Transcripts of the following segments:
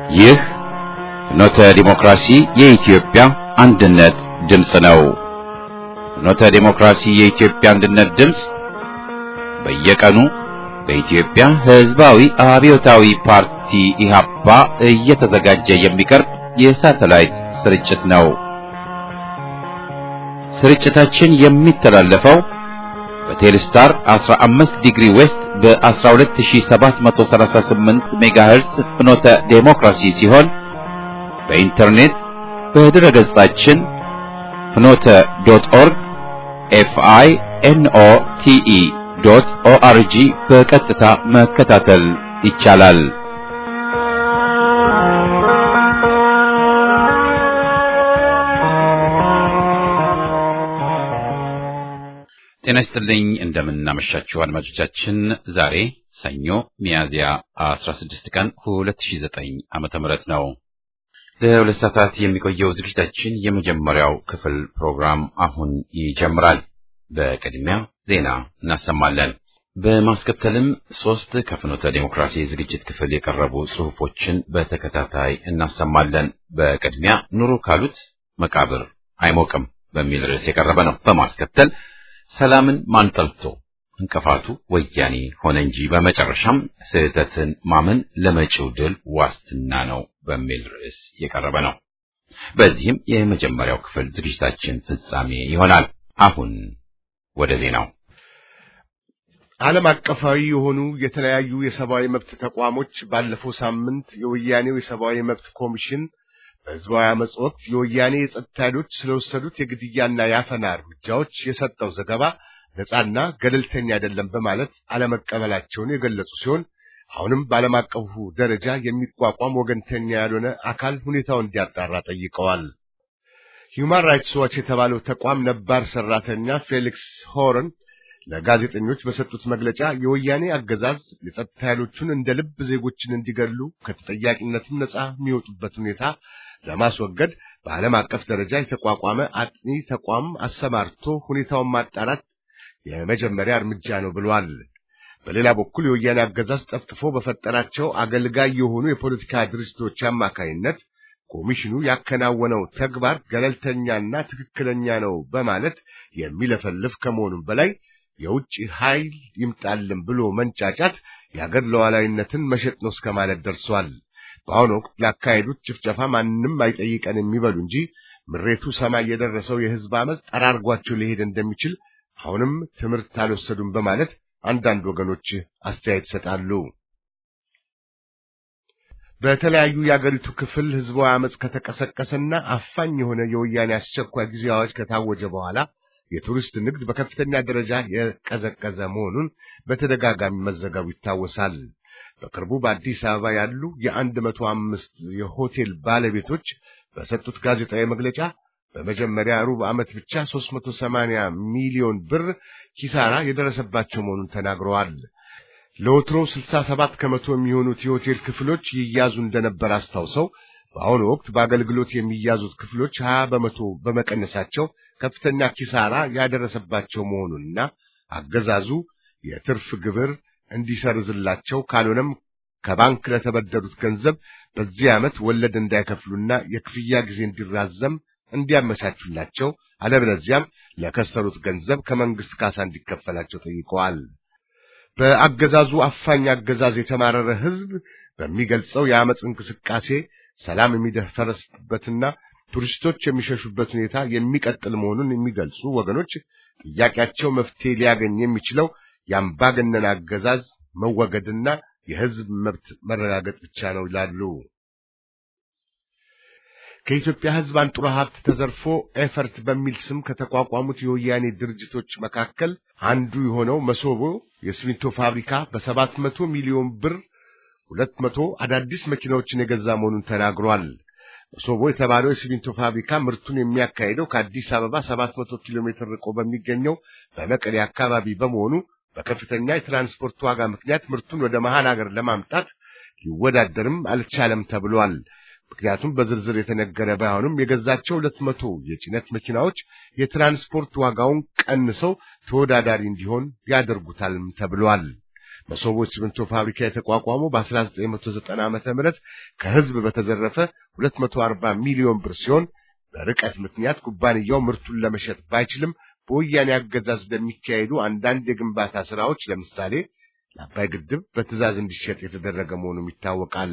ይህ ፍኖተ ዲሞክራሲ የኢትዮጵያ አንድነት ድምፅ ነው። ፍኖተ ዲሞክራሲ የኢትዮጵያ አንድነት ድምፅ በየቀኑ በኢትዮጵያ ሕዝባዊ አብዮታዊ ፓርቲ ኢህአፓ እየተዘጋጀ የሚቀርብ የሳተላይት ስርጭት ነው። ስርጭታችን የሚተላለፈው በቴሌስታር 15 ዲግሪ ዌስት በ12738 ሜጋሄርስ ፍኖተ ዴሞክራሲ ሲሆን በኢንተርኔት በድረ ገጻችን ፍኖተ ዶት ኦርግ ኤፍአይ ኤንኦ ቲኢ ዶት ኦአርጂ በቀጥታ መከታተል ይቻላል። ጤና ይስጥልኝ። እንደምናመሻችሁ አድማጮቻችን። ዛሬ ሰኞ ሚያዝያ 16 ቀን 2009 ዓመተ ምህረት ነው። ለሁለት ሰዓታት የሚቆየው ዝግጅታችን የመጀመሪያው ክፍል ፕሮግራም አሁን ይጀምራል። በቅድሚያ ዜና እናሰማለን። በማስከተልም ሶስት ከፍኖተ ዴሞክራሲ ዝግጅት ክፍል የቀረቡ ጽሑፎችን በተከታታይ እናሰማለን። በቅድሚያ ኑሮ ካሉት መቃብር አይሞቅም በሚል ርዕስ የቀረበ ነው። በማስከተል ሰላምን ማንጠልቶ እንቅፋቱ ወያኔ ሆነ እንጂ በመጨረሻም ስህተትን ማመን ለመጪው ድል ዋስትና ነው በሚል ርዕስ የቀረበ ነው። በዚህም የመጀመሪያው ክፍል ዝግጅታችን ፍጻሜ ይሆናል። አሁን ወደ ዜናው። ዓለም አቀፋዊ የሆኑ የተለያዩ የሰብአዊ መብት ተቋሞች ባለፈው ሳምንት የወያኔው የሰብአዊ መብት ኮሚሽን በህዝባዊ አመጽ ወቅት የወያኔ የጸጥታ ኃይሎች ስለወሰዱት የግድያና የአፈና እርምጃዎች የሰጠው ዘገባ ነጻና ገለልተኛ አይደለም በማለት አለመቀበላቸውን የገለጹ ሲሆን አሁንም በዓለም አቀፉ ደረጃ የሚቋቋም ወገንተኛ ያልሆነ አካል ሁኔታውን እንዲያጣራ ጠይቀዋል። ሂውማን ራይትስ ዋች የተባለው ተቋም ነባር ሰራተኛ ፌሊክስ ሆርን ለጋዜጠኞች በሰጡት መግለጫ የወያኔ አገዛዝ የጸጥታ ኃይሎቹን እንደ ልብ ዜጎችን እንዲገሉ ከተጠያቂነትም ነጻ የሚወጡበት ሁኔታ ለማስወገድ በዓለም አቀፍ ደረጃ የተቋቋመ አጥኚ ተቋም አሰማርቶ ሁኔታውን ማጣራት የመጀመሪያ እርምጃ ነው ብሏል። በሌላ በኩል የወያኔ አገዛዝ ጠፍጥፎ በፈጠራቸው አገልጋይ የሆኑ የፖለቲካ ድርጅቶች አማካይነት ኮሚሽኑ ያከናወነው ተግባር ገለልተኛና ትክክለኛ ነው በማለት የሚለፈልፍ ከመሆኑም በላይ የውጭ ኃይል ይምጣልን ብሎ መንጫጫት የአገር ሉዓላዊነትን መሸጥ ነው እስከ ማለት ደርሷል። በአሁኑ ወቅት ላካሄዱት ጭፍጨፋ ማንም አይጠይቀን የሚበሉ እንጂ ምሬቱ ሰማይ የደረሰው የሕዝብ አመፅ ጠራርጓቸው ሊሄድ እንደሚችል አሁንም ትምህርት አልወሰዱም በማለት አንዳንድ ወገኖች አስተያየት ይሰጣሉ። በተለያዩ የአገሪቱ ክፍል ሕዝባዊ አመፅ ከተቀሰቀሰና አፋኝ የሆነ የወያኔ አስቸኳይ ጊዜ አዋጅ ከታወጀ በኋላ የቱሪስት ንግድ በከፍተኛ ደረጃ የቀዘቀዘ መሆኑን በተደጋጋሚ መዘገቡ ይታወሳል። በቅርቡ በአዲስ አበባ ያሉ የአንድ መቶ አምስት የሆቴል ባለቤቶች በሰጡት ጋዜጣዊ መግለጫ በመጀመሪያ ሩብ ዓመት ብቻ 380 ሚሊዮን ብር ኪሳራ የደረሰባቸው መሆኑን ተናግረዋል። ለወትሮው 67 ከመቶ የሚሆኑት የሆቴል ክፍሎች ይያዙ እንደነበር አስታውሰው በአሁኑ ወቅት በአገልግሎት የሚያዙት ክፍሎች 20 በመቶ በመቀነሳቸው ከፍተኛ ኪሳራ ያደረሰባቸው መሆኑንና አገዛዙ የትርፍ ግብር እንዲሰርዝላቸው ካልሆነም ከባንክ ለተበደሩት ገንዘብ በዚህ ዓመት ወለድ እንዳይከፍሉና የክፍያ ጊዜ እንዲራዘም እንዲያመቻቹላቸው አለበለዚያም ለከሰሩት ገንዘብ ከመንግስት ካሳ እንዲከፈላቸው ጠይቀዋል። በአገዛዙ አፋኝ አገዛዝ የተማረረ ሕዝብ በሚገልጸው የአመፅ እንቅስቃሴ ሰላም የሚደፈረስበትና ቱሪስቶች የሚሸሹበት ሁኔታ የሚቀጥል መሆኑን የሚገልጹ ወገኖች ጥያቄያቸው መፍትሄ ሊያገኝ የሚችለው የአምባገነን አገዛዝ መወገድና የሕዝብ መብት መረጋገጥ ብቻ ነው ይላሉ። ከኢትዮጵያ ሕዝብ አንጡራ ሀብት ተዘርፎ ኤፈርት በሚል ስም ከተቋቋሙት የወያኔ ድርጅቶች መካከል አንዱ የሆነው መሶቦ የሲሚንቶ ፋብሪካ በሰባት መቶ ሚሊዮን ብር ሁለት መቶ አዳዲስ መኪናዎችን የገዛ መሆኑን ተናግሯል። መሶቦ የተባለው የሲሚንቶ ፋብሪካ ምርቱን የሚያካሂደው ከአዲስ አበባ 700 ኪሎ ሜትር ርቆ በሚገኘው በመቀሌ አካባቢ በመሆኑ በከፍተኛ የትራንስፖርት ዋጋ ምክንያት ምርቱን ወደ መሃል ሀገር ለማምጣት ሊወዳደርም አልቻለም ተብሏል። ምክንያቱም በዝርዝር የተነገረ ባይሆንም የገዛቸው ሁለት መቶ የጭነት መኪናዎች የትራንስፖርት ዋጋውን ቀንሰው ተወዳዳሪ እንዲሆን ያደርጉታልም ተብሏል። መሶቦ ሲሚንቶ ፋብሪካ የተቋቋመው በ1990 ዓመተ ምህረት ከህዝብ በተዘረፈ 240 ሚሊዮን ብር ሲሆን በርቀት ምክንያት ኩባንያው ምርቱን ለመሸጥ ባይችልም በወያኔ አገዛዝ ለሚካሄዱ አንዳንድ የግንባታ ስራዎች ለምሳሌ ለአባይ ግድብ በትዕዛዝ እንዲሸጥ የተደረገ መሆኑም ይታወቃል።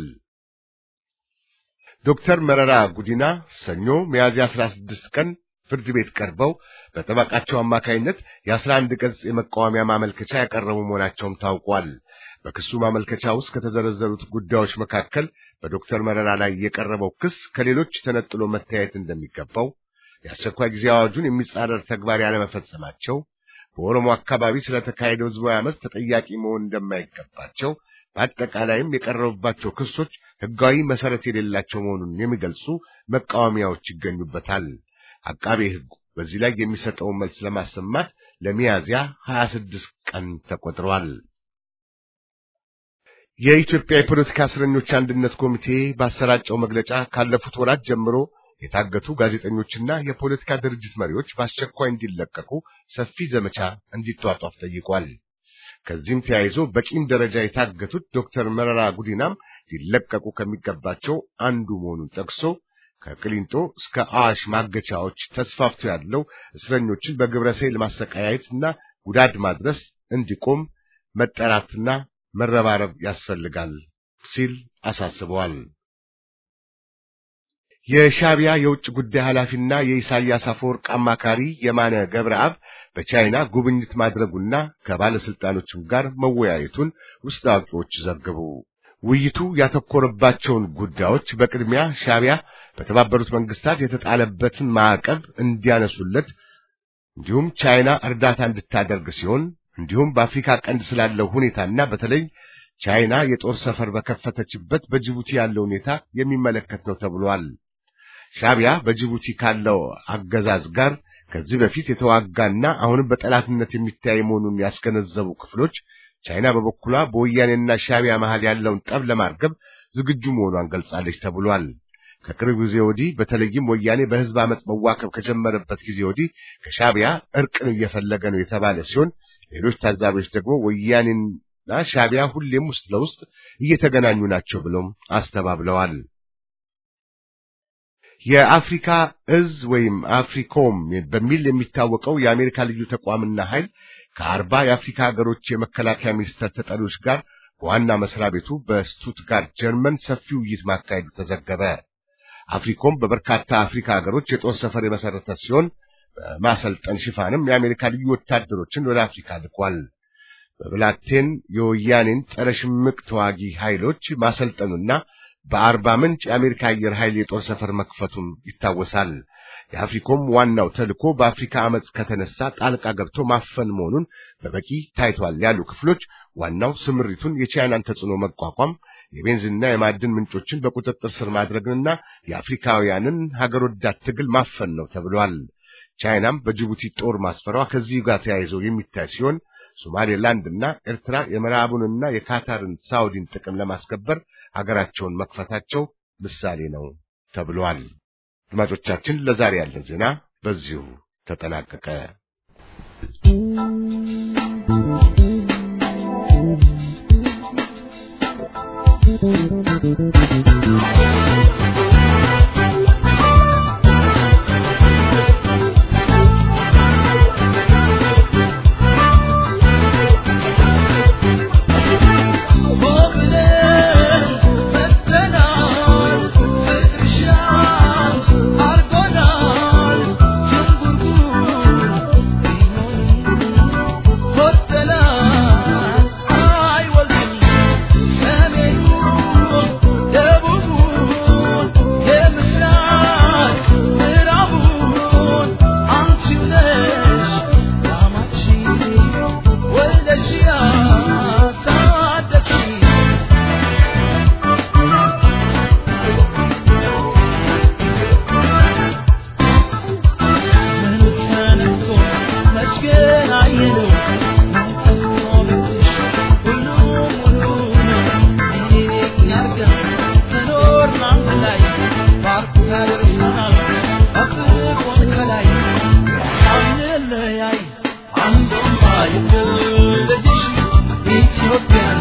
ዶክተር መረራ ጉዲና ሰኞ ሚያዝያ 16 ቀን ፍርድ ቤት ቀርበው በጠበቃቸው አማካይነት የ11 ገጽ የመቃወሚያ ማመልከቻ ያቀረቡ መሆናቸውም ታውቋል። በክሱ ማመልከቻ ውስጥ ከተዘረዘሩት ጉዳዮች መካከል በዶክተር መረራ ላይ የቀረበው ክስ ከሌሎች ተነጥሎ መታየት እንደሚገባው፣ የአስቸኳይ ጊዜ አዋጁን የሚጻረር ተግባር ያለመፈጸማቸው፣ በኦሮሞ አካባቢ ስለተካሄደው ህዝባዊ አመፅ ተጠያቂ መሆን እንደማይገባቸው፣ በአጠቃላይም የቀረቡባቸው ክሶች ህጋዊ መሰረት የሌላቸው መሆኑን የሚገልጹ መቃወሚያዎች ይገኙበታል። አቃቤ ህጉ በዚህ ላይ የሚሰጠውን መልስ ለማሰማት ለሚያዝያ 26 ቀን ተቆጥሯል። የኢትዮጵያ የፖለቲካ እስረኞች አንድነት ኮሚቴ ባሰራጨው መግለጫ ካለፉት ወራት ጀምሮ የታገቱ ጋዜጠኞችና የፖለቲካ ድርጅት መሪዎች በአስቸኳይ እንዲለቀቁ ሰፊ ዘመቻ እንዲቷጧፍ ጠይቋል። ከዚህም ተያይዞ በቂም ደረጃ የታገቱት ዶክተር መረራ ጉዲናም ሊለቀቁ ከሚገባቸው አንዱ መሆኑን ጠቅሶ ከቅሊንጦ እስከ አዋሽ ማገቻዎች ተስፋፍቶ ያለው እስረኞችን በግብረ ሰይል ማሰቃየትና ጉዳት ማድረስ እንዲቆም መጠራትና መረባረብ ያስፈልጋል ሲል አሳስበዋል። የሻቢያ የውጭ ጉዳይ ኃላፊና የኢሳያስ አፈወርቅ አማካሪ የማነ ገብረአብ በቻይና ጉብኝት ማድረጉና ከባለስልጣኖችም ጋር መወያየቱን ውስጥ አዋቂዎች ዘገቡ። ውይይቱ ያተኮረባቸውን ጉዳዮች በቅድሚያ ሻቢያ በተባበሩት መንግስታት የተጣለበትን ማዕቀብ እንዲያነሱለት እንዲሁም ቻይና እርዳታ እንድታደርግ ሲሆን እንዲሁም በአፍሪካ ቀንድ ስላለው ሁኔታና በተለይ ቻይና የጦር ሰፈር በከፈተችበት በጅቡቲ ያለው ሁኔታ የሚመለከት ነው ተብሏል። ሻቢያ በጅቡቲ ካለው አገዛዝ ጋር ከዚህ በፊት የተዋጋና አሁንም በጠላትነት የሚታይ መሆኑን ያስገነዘቡ ክፍሎች ቻይና በበኩሏ በወያኔና ሻቢያ መሃል ያለውን ጠብ ለማርገብ ዝግጁ መሆኗን ገልጻለች ተብሏል። ከቅርብ ጊዜ ወዲህ በተለይም ወያኔ በህዝብ አመፅ መዋከብ ከጀመረበት ጊዜ ወዲህ ከሻቢያ እርቅን እየፈለገ ነው የተባለ ሲሆን ሌሎች ታዛቢዎች ደግሞ ወያኔና ሻቢያ ሁሌም ውስጥ ለውስጥ እየተገናኙ ናቸው ብለውም አስተባብለዋል። የአፍሪካ እዝ ወይም አፍሪኮም በሚል የሚታወቀው የአሜሪካ ልዩ ተቋምና ኃይል ከአርባ የአፍሪካ ሀገሮች የመከላከያ ሚኒስቴር ተጠሪዎች ጋር በዋና መስሪያ ቤቱ በስቱትጋርት ጀርመን ሰፊ ውይይት ማካሄዱ ተዘገበ። አፍሪኮም በበርካታ አፍሪካ ሀገሮች የጦር ሰፈር የመሰረተ ሲሆን በማሰልጠን ሽፋንም የአሜሪካ ልዩ ወታደሮችን ወደ አፍሪካ ልኳል። በብላቴን የወያኔን ጸረ ሽምቅ ተዋጊ ኃይሎች ማሰልጠኑና በአርባ ምንጭ የአሜሪካ አየር ኃይል የጦር ሰፈር መክፈቱም ይታወሳል። የአፍሪኮም ዋናው ተልዕኮ በአፍሪካ አመፅ ከተነሳ ጣልቃ ገብቶ ማፈን መሆኑን በበቂ ታይቷል ያሉ ክፍሎች ዋናው ስምሪቱን የቻይናን ተጽዕኖ መቋቋም፣ የቤንዚንና የማዕድን ምንጮችን በቁጥጥር ስር ማድረግንና የአፍሪካውያንን ሀገር ወዳድ ትግል ማፈን ነው ተብሏል። ቻይናም በጅቡቲ ጦር ማስፈሯ ከዚህ ጋር ተያይዞ የሚታይ ሲሆን ሶማሌላንድና ኤርትራ የምዕራቡንና የካታርን ሳውዲን ጥቅም ለማስከበር ሀገራቸውን መክፈታቸው ምሳሌ ነው ተብሏል። አድማጮቻችን፣ ለዛሬ ያለን ዜና በዚሁ ተጠናቀቀ። Ethiopia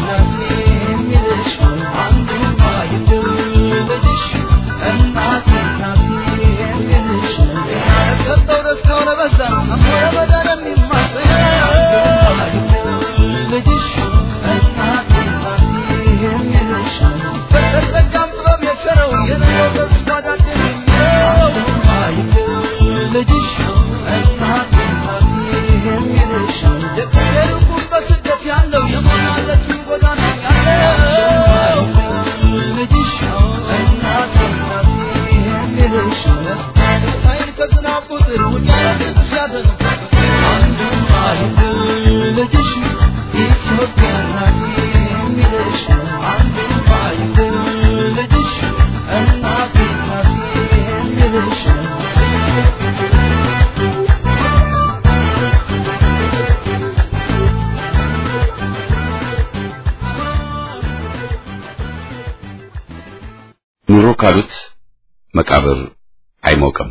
ኑሮ ካሉት መቃብር አይሞቅም።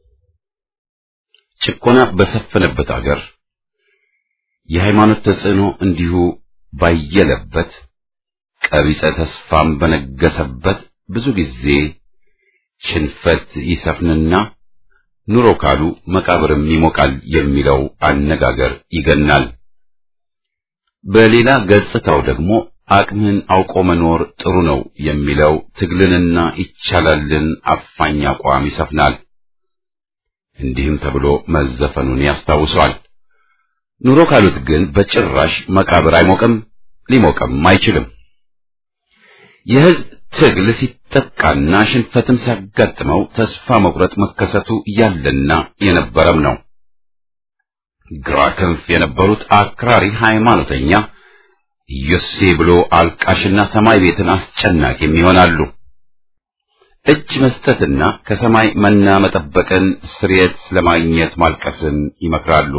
ጭቆና በሰፈነበት አገር የሃይማኖት ተጽዕኖ እንዲሁ ባየለበት ቀቢጸ ተስፋም በነገሰበት ብዙ ጊዜ ሽንፈት ይሰፍንና ኑሮ ካሉ መቃብርም ይሞቃል የሚለው አነጋገር ይገናል። በሌላ ገጽታው ደግሞ አቅምን አውቆ መኖር ጥሩ ነው የሚለው ትግልንና ይቻላልን አፋኝ አቋም ይሰፍናል። እንዲህም ተብሎ መዘፈኑን ያስታውሷል። ኑሮ ካሉት ግን በጭራሽ መቃብር አይሞቅም፣ ሊሞቅም አይችልም። የሕዝብ ትግል ሲጠቃና ሽንፈትም ሲያጋጥመው ተስፋ መቁረጥ መከሰቱ ያለና የነበረም ነው። ግራ ክንፍ የነበሩት አክራሪ ሃይማኖተኛ ኢዮሴ ብሎ አልቃሽና ሰማይ ቤትን አስጨናቂም ይሆናሉ። እጅ መስጠትና ከሰማይ መና መጠበቅን ስርየት ለማግኘት ማልቀስን ይመክራሉ።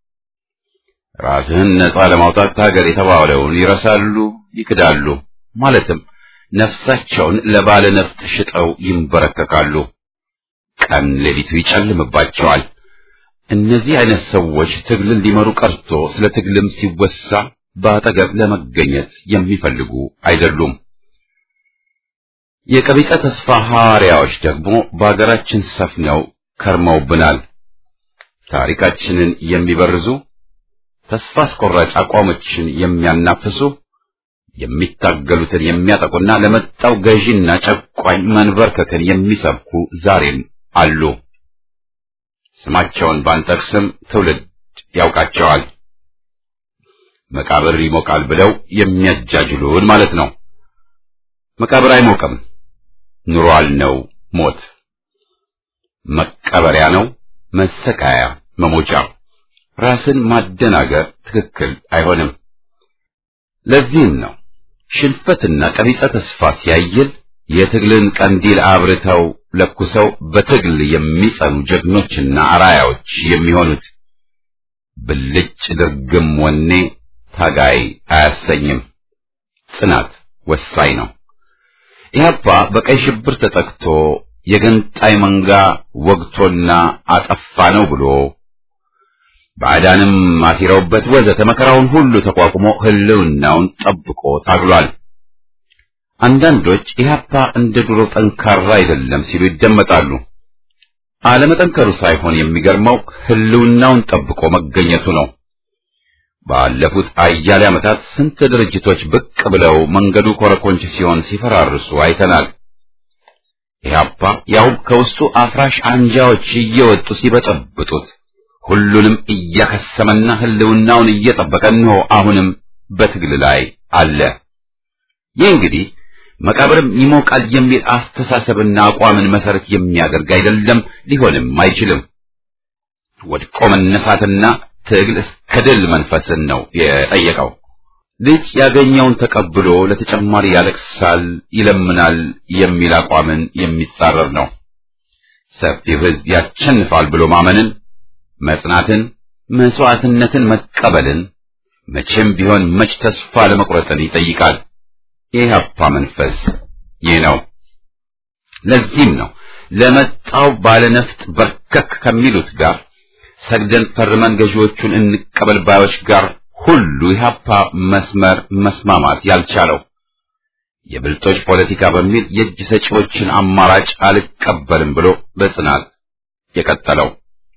ራስህን ነጻ ለማውጣት ታገል የተባለውን ይረሳሉ፣ ይክዳሉ። ማለትም ነፍሳቸውን ለባለ ነፍጥ ሽጠው ይንበረከካሉ። ቀን ሌሊቱ ይጨልምባቸዋል። እነዚህ አይነት ሰዎች ትግልን ሊመሩ ቀርቶ ስለ ትግልም ሲወሳ በአጠገብ ለመገኘት የሚፈልጉ አይደሉም። የቀቢጸ ተስፋ ሐዋርያዎች ደግሞ በአገራችን ሰፍነው ከርመውብናል። ታሪካችንን የሚበርዙ ተስፋ አስቆራጭ አቋሞችን የሚያናፍሱ የሚታገሉትን የሚያጠቁና ለመጣው ገዢና ጨቋኝ መንበርከክን የሚሰብኩ ዛሬም አሉ። ስማቸውን ባንጠቅስም ትውልድ ያውቃቸዋል። መቃብር ይሞቃል ብለው የሚያጃጅሉን ማለት ነው። መቃብር አይሞቅም፣ ኑሯል ነው ሞት፣ መቀበሪያ ነው መሰቃያ፣ መሞቻ። ራስን ማደናገር ትክክል አይሆንም። ለዚህም ነው ሽንፈትና ቀቢጸ ተስፋ ሲያይል የትግልን ቀንዲል አብርተው ለኩሰው በትግል የሚጸኑ ጀግኖችና አራያዎች የሚሆኑት። ብልጭ ድርግም ወኔ ታጋይ አያሰኝም። ጽናት ወሳኝ ነው። ኢህአፓ በቀይ ሽብር ተጠቅቶ የገንጣይ መንጋ ወግቶና አጠፋ ነው ብሎ ባዕዳንም አሲረውበት ወዘተ መከራውን ሁሉ ተቋቁሞ ህልውናውን ጠብቆ ታግሏል። አንዳንዶች ኢህአፓ እንደ ድሮ ጠንካራ አይደለም ሲሉ ይደመጣሉ። አለመጠንከሩ ሳይሆን የሚገርመው ህልውናውን ጠብቆ መገኘቱ ነው። ባለፉት አያሌ ዓመታት ስንት ድርጅቶች ብቅ ብለው መንገዱ ኮረኮንች ሲሆን ሲፈራርሱ አይተናል። ኢህአፓ ያውም ከውስጡ አፍራሽ አንጃዎች እየወጡ ሲበጠብጡት ሁሉንም እያከሰመና ህልውናውን እየጠበቀ እንሆ አሁንም በትግል ላይ አለ። ይህ እንግዲህ መቃብርም ይሞቃል የሚል አስተሳሰብና አቋምን መሰረት የሚያደርግ አይደለም፣ ሊሆንም አይችልም። ወድቆ መነሳትና ትግል እስከ ድል መንፈስን ነው የጠየቀው። ልጅ ያገኘውን ተቀብሎ ለተጨማሪ ያለቅሳል፣ ይለምናል የሚል አቋምን የሚጻረር ነው። ሰፊው ህዝብ ያሸንፋል ብሎ ማመንን መጽናትን፣ መስዋዕትነትን መቀበልን መቼም ቢሆን መች ተስፋ ለመቁረጥን ይጠይቃል። የኢህአፓ መንፈስ ይህ ነው። ለዚህም ነው ለመጣው ባለነፍጥ በርከክ ከሚሉት ጋር ሰግደን ፈርመን ገዢዎቹን እንቀበል ባዮች ጋር ሁሉ ኢህአፓ መስመር መስማማት ያልቻለው። የብልጦች ፖለቲካ በሚል የእጅ ሰጪዎችን አማራጭ አልቀበልም ብሎ በጽናት የቀጠለው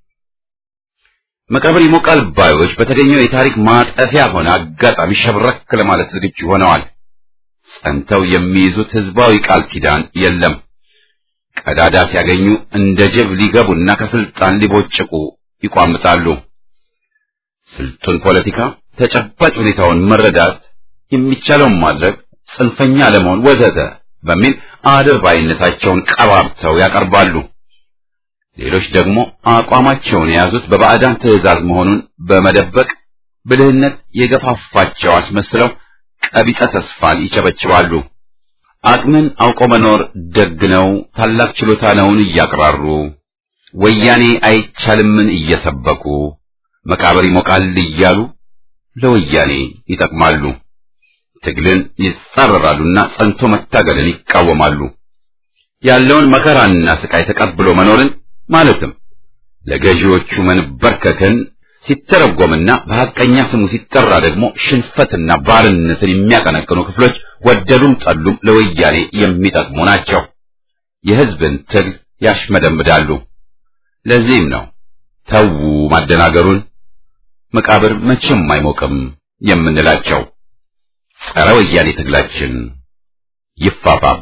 መቃብር ይሞቃል ባዮች በተገኘው የታሪክ ማጠፊያ ሆነ አጋጣሚ ሸብረክ ለማለት ዝግጁ ሆነዋል። ጸንተው የሚይዙት ህዝባዊ ቃል ኪዳን የለም። ቀዳዳ ሲያገኙ እንደ ጅብ ሊገቡና ከስልጣን ሊቦጭቁ ይቋምጣሉ። ስልጡን ፖለቲካ፣ ተጨባጭ ሁኔታውን መረዳት፣ የሚቻለውን ማድረግ፣ ጽንፈኛ ለመሆን ወዘተ በሚል አድርባይነታቸውን ቀባብተው ያቀርባሉ። ሌሎች ደግሞ አቋማቸውን የያዙት በባዕዳን ትዕዛዝ መሆኑን በመደበቅ ብልህነት የገፋፋቸው አስመስለው ቀቢጸ ተስፋን ይቸበችባሉ። አቅምን አውቆ መኖር ደግ ነው፣ ታላቅ ችሎታ ነውን እያቅራሩ ወያኔ አይቻልምን እየሰበኩ መቃብር ይሞቃል እያሉ ለወያኔ ይጠቅማሉ። ትግልን ይጻረራሉና ጸንቶ መታገልን ይቃወማሉ። ያለውን መከራና ስቃይ ተቀብሎ መኖርን ማለትም ለገዢዎቹ መንበርከክን ሲተረጎምና በሐቀኛ ስሙ ሲጠራ ደግሞ ሽንፈትና ባርነትን የሚያቀነቅኑ ክፍሎች ወደዱም ጠሉም ለወያኔ የሚጠቅሙ ናቸው። የሕዝብን ትግል ያሽመደምዳሉ። ለዚህም ነው ተዉ ማደናገሩን፣ መቃብር መቼም አይሞቅም የምንላቸው። ጸረ ወያኔ ትግላችን ይፋፋም።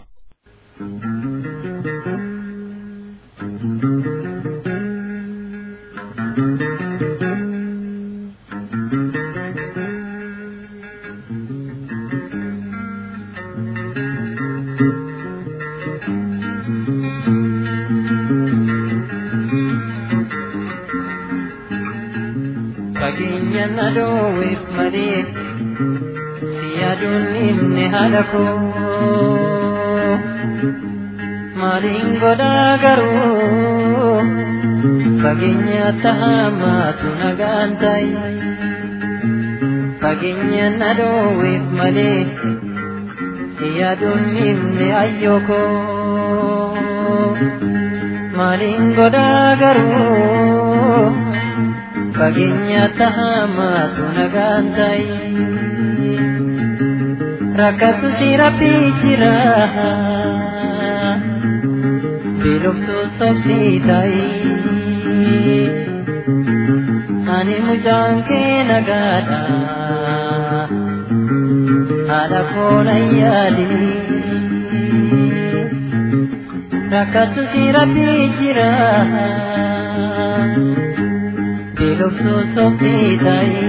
Fageenya na dhoowweef malee si yaaduun himne haala koo maaliin godhaa garuu fageenya tahamaatu nagaan ta'i fageenya na dhoowweef malee si yaaduun himne ayyoo koo maaliin godhaa garuu fageenya tahamaatu nagaan ta'i rakkatu si rabbii jira beeloftu sobsii ta'i ani mucaan kee nagaadha haadha koona yaadi rakkatu si rabbii jira beeloftu sobsii ta'i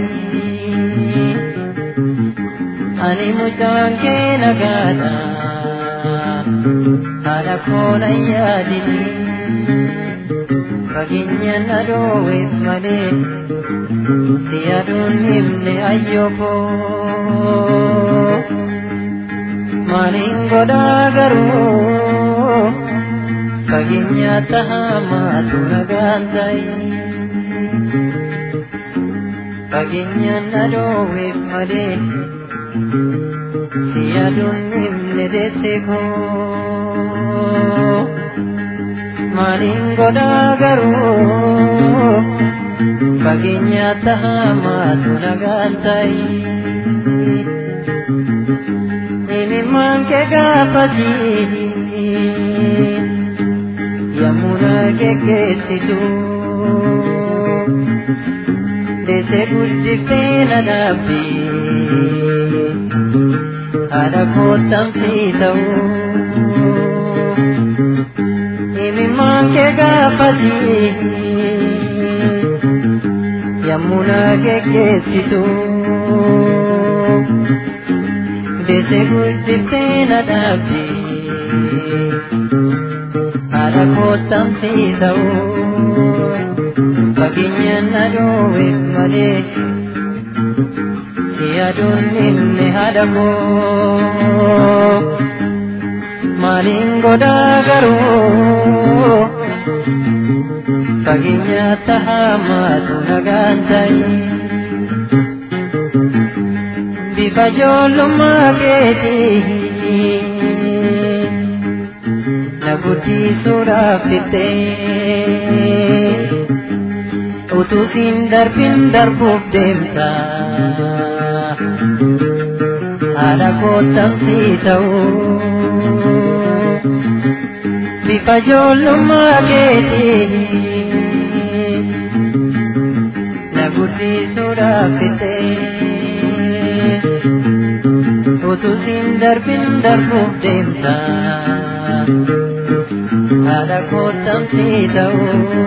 ani mucaan kee nagaadha haadha koona yaadi fageenya na dhoowweef malee si yaaduun himne ayyoko maaliin godhaa garuu fageenya tahamaatu nagaan ta'i fageenya na dhoowweef malee si yaaduun himne deesse koo maaliin godhaa garuu fageenya tahamaatu nagaan ta'i himimmaan kee gaafati yommuu na geggeessitu deesse guddiftee na dhaabbi haadha koottamsii ta'uu himimmaan kee gaafati yommuu na geggeessitu deesse guddiftee na dhaabdi haadha koottamsii ta'uu fageenya na dhoowweef malee si yaaduun himne haadha koo maaliin godhaa garuu fageenya tahamaatu nagaan ta'i bifa ijoollummaa keetii na guddisuudhaaf fixxee utuu siin darbin darbuuf deemta haadha koottamsii ta'uu bifa ijoollummaa keetii na guddisuudhaaf fixxee utuu siin darbin darbuuf deemta haadha koottamsii ta'uu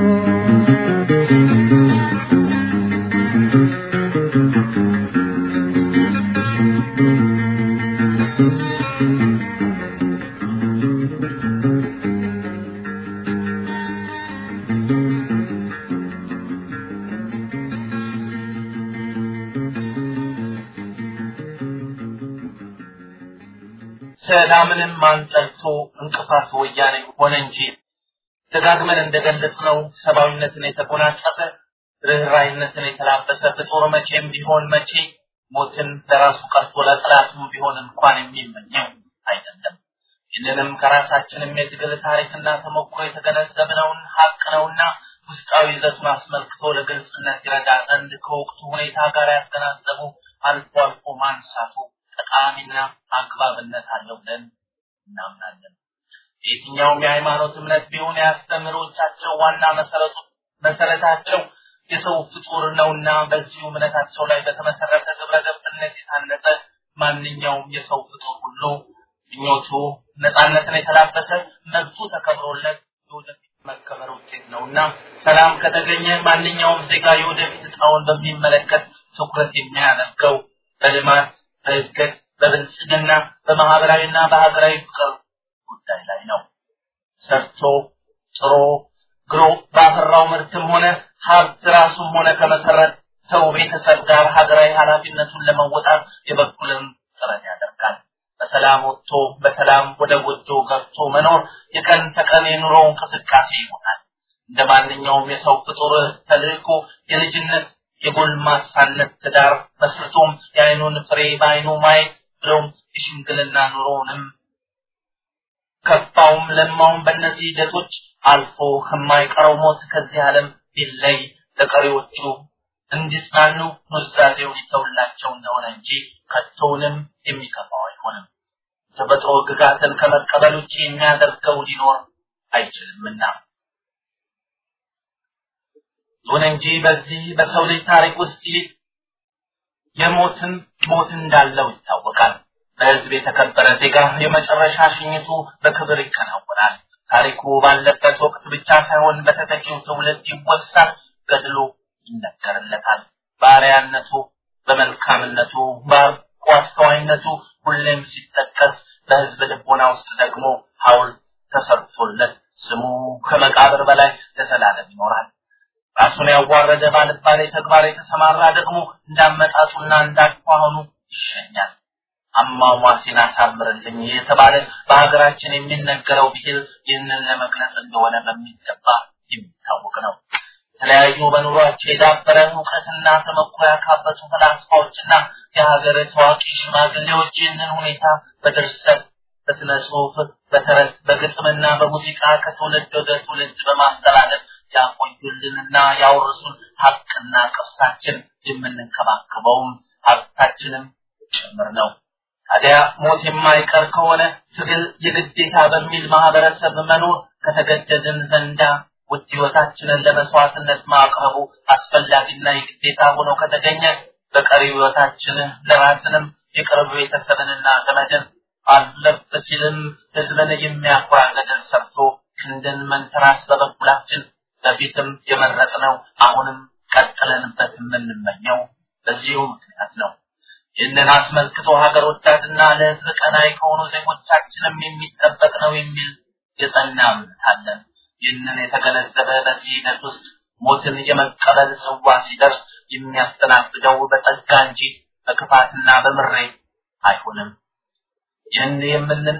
ሰላምንም አንጠልቶ እንቅፋት ወያኔ ሆነ እንጂ ደጋግመን እንደገለጽነው ሰብአዊነትን የተጎናጸፈ ርኅራይነትን የተላበሰ ፍጡር መቼም ቢሆን መቼ ሞትን ለራሱ ቀርቶ ለጠላቱም ቢሆን እንኳን የሚመኘው አይደለም። ይህንንም ከራሳችንም የትግል ታሪክና ተሞክሮ የተገነዘብነውን ሀቅ ነውና ውስጣዊ ይዘቱን አስመልክቶ ለግልጽነት ይረዳ ዘንድ ከወቅቱ ሁኔታ ጋር ያገናዘቡ አልፎ አልፎ ማንሳቱ ጠቃሚና አግባብነት አለው ብለን እናምናለን። የትኛውም የሃይማኖት እምነት ቢሆን የአስተምህሮቻቸው ዋና መሰረቱ መሰረታቸው የሰው ፍጡር ነውና በዚሁ እምነታቸው ላይ በተመሰረተ ግብረ ገብነት የታነጸ ማንኛውም የሰው ፍጡር ሁሉ ምኞቱ ነፃነትን የተላበሰ መብቱ ተከብሮለት የወደፊት መከበር ውጤት ነውና ሰላም ከተገኘ ማንኛውም ዜጋ የወደፊት እጣውን በሚመለከት ትኩረት የሚያደርገው በልማት፣ በእድገት፣ በብልጽግና፣ በማህበራዊና በሀገራዊ ፍቅር ጉዳይ ላይ ነው። ሰርቶ ጥሮ ግሮ ባፈራው ምርትም ሆነ ሀብት ራሱም ሆነ ከመሰረተው ቤተሰብ ጋር ሀገራዊ ኃላፊነቱን ለመወጣት የበኩልን ጥረት ያደርጋል። በሰላም ወጥቶ በሰላም ወደ ጎጆ ገብቶ መኖር የቀን ተቀን የኑሮ እንቅስቃሴ ይሆናል። እንደ ማንኛውም የሰው ፍጡር ተልእኮ የልጅነት የጎልማሳነት ትዳር መስርቶም የአይኑን ፍሬ በአይኑ ማየት ብሎም የሽምግልና ኑሮውንም ከፋውም ለማውም በእነዚህ ሂደቶች አልፎ ከማይቀረው ሞት ከዚህ ዓለም ቢለይ ለቀሪዎቹ እንዲጽናኑ ኑዛዜው ሊተውላቸው እንደሆነ እንጂ ከቶውንም የሚከፋው አይሆንም። ተፈጥሮ ግጋትን ከመቀበል ውጭ የሚያደርገው ሊኖር አይችልምና። ይሁን እንጂ በዚህ በሰው ልጅ ታሪክ ውስጥ ይህ የሞትን ሞት እንዳለው ይታወቃል። በህዝብ የተከበረ ዜጋ የመጨረሻ ሽኝቱ በክብር ይከናወናል። ታሪኩ ባለበት ወቅት ብቻ ሳይሆን በተተኪው ትውልድ ይወሳል፣ ገድሎ ይነገርለታል። ባሪያነቱ፣ በመልካምነቱ፣ በአርቆ አስተዋይነቱ ሁሌም ሲጠቀስ በህዝብ ልቦና ውስጥ ደግሞ ሐውልት ተሰርቶለት ስሙ ከመቃብር በላይ ለዘላለም ይኖራል። ራሱን ያዋረደ ባልባሌ ተግባር የተሰማራ ደግሞ እንዳመጣጡና እንዳኳኋኑ ይሸኛል። አሟሟቴን አሳምርልኝ የተባለ በሀገራችን የሚነገረው ብሂል ይህንን ለመግለጽ እንደሆነ በሚገባ የሚታወቅ ነው። የተለያዩ በኑሯቸው የዳበረ እውቀትና ተመክሮ ያካበቱ ፈላስፋዎችና የሀገር ታዋቂ ሽማግሌዎች ይህንን ሁኔታ በድርሰት፣ በስነ ጽሁፍ፣ በተረት፣ በግጥምና በሙዚቃ ከትውልድ ወደ ትውልድ በማስተላለፍ ያቆዩልንና ያወርሱን ሀቅና ቅርሳችን የምንንከባከበውም ሀብታችንም ጭምር ነው። ታዲያ ሞት የማይቀር ከሆነ ትግል የግዴታ በሚል ማህበረሰብ መኖር ከተገደድን ዘንዳ ውድ ህይወታችንን ለመስዋዕትነት ማቅረቡ አስፈላጊና የግዴታ ሆኖ ከተገኘ በቀሪ ህይወታችን ለራስንም የቅርብ ቤተሰብንና ዘመድን አለፍ ሲልም ህዝብን የሚያኮራ ገደል ሰርቶ ክንድን መንተራስ በበኩላችን በፊትም የመረጥነው አሁንም ቀጥለንበት የምንመኘው በዚሁ ምክንያት ነው። ይህንን አስመልክቶ ሀገር ወዳድና ለህዝብ ቀናይ ከሆኑ ዜጎቻችንም የሚጠበቅ ነው የሚል የጸና እምነት አለን። ይህንን የተገነዘበ በዚህ ሂደት ውስጥ ሞትን የመቀበል ጽዋ ሲደርስ የሚያስተናግደው በጸጋ እንጂ በክፋትና በምሬት አይሆንም። ይህን የምንን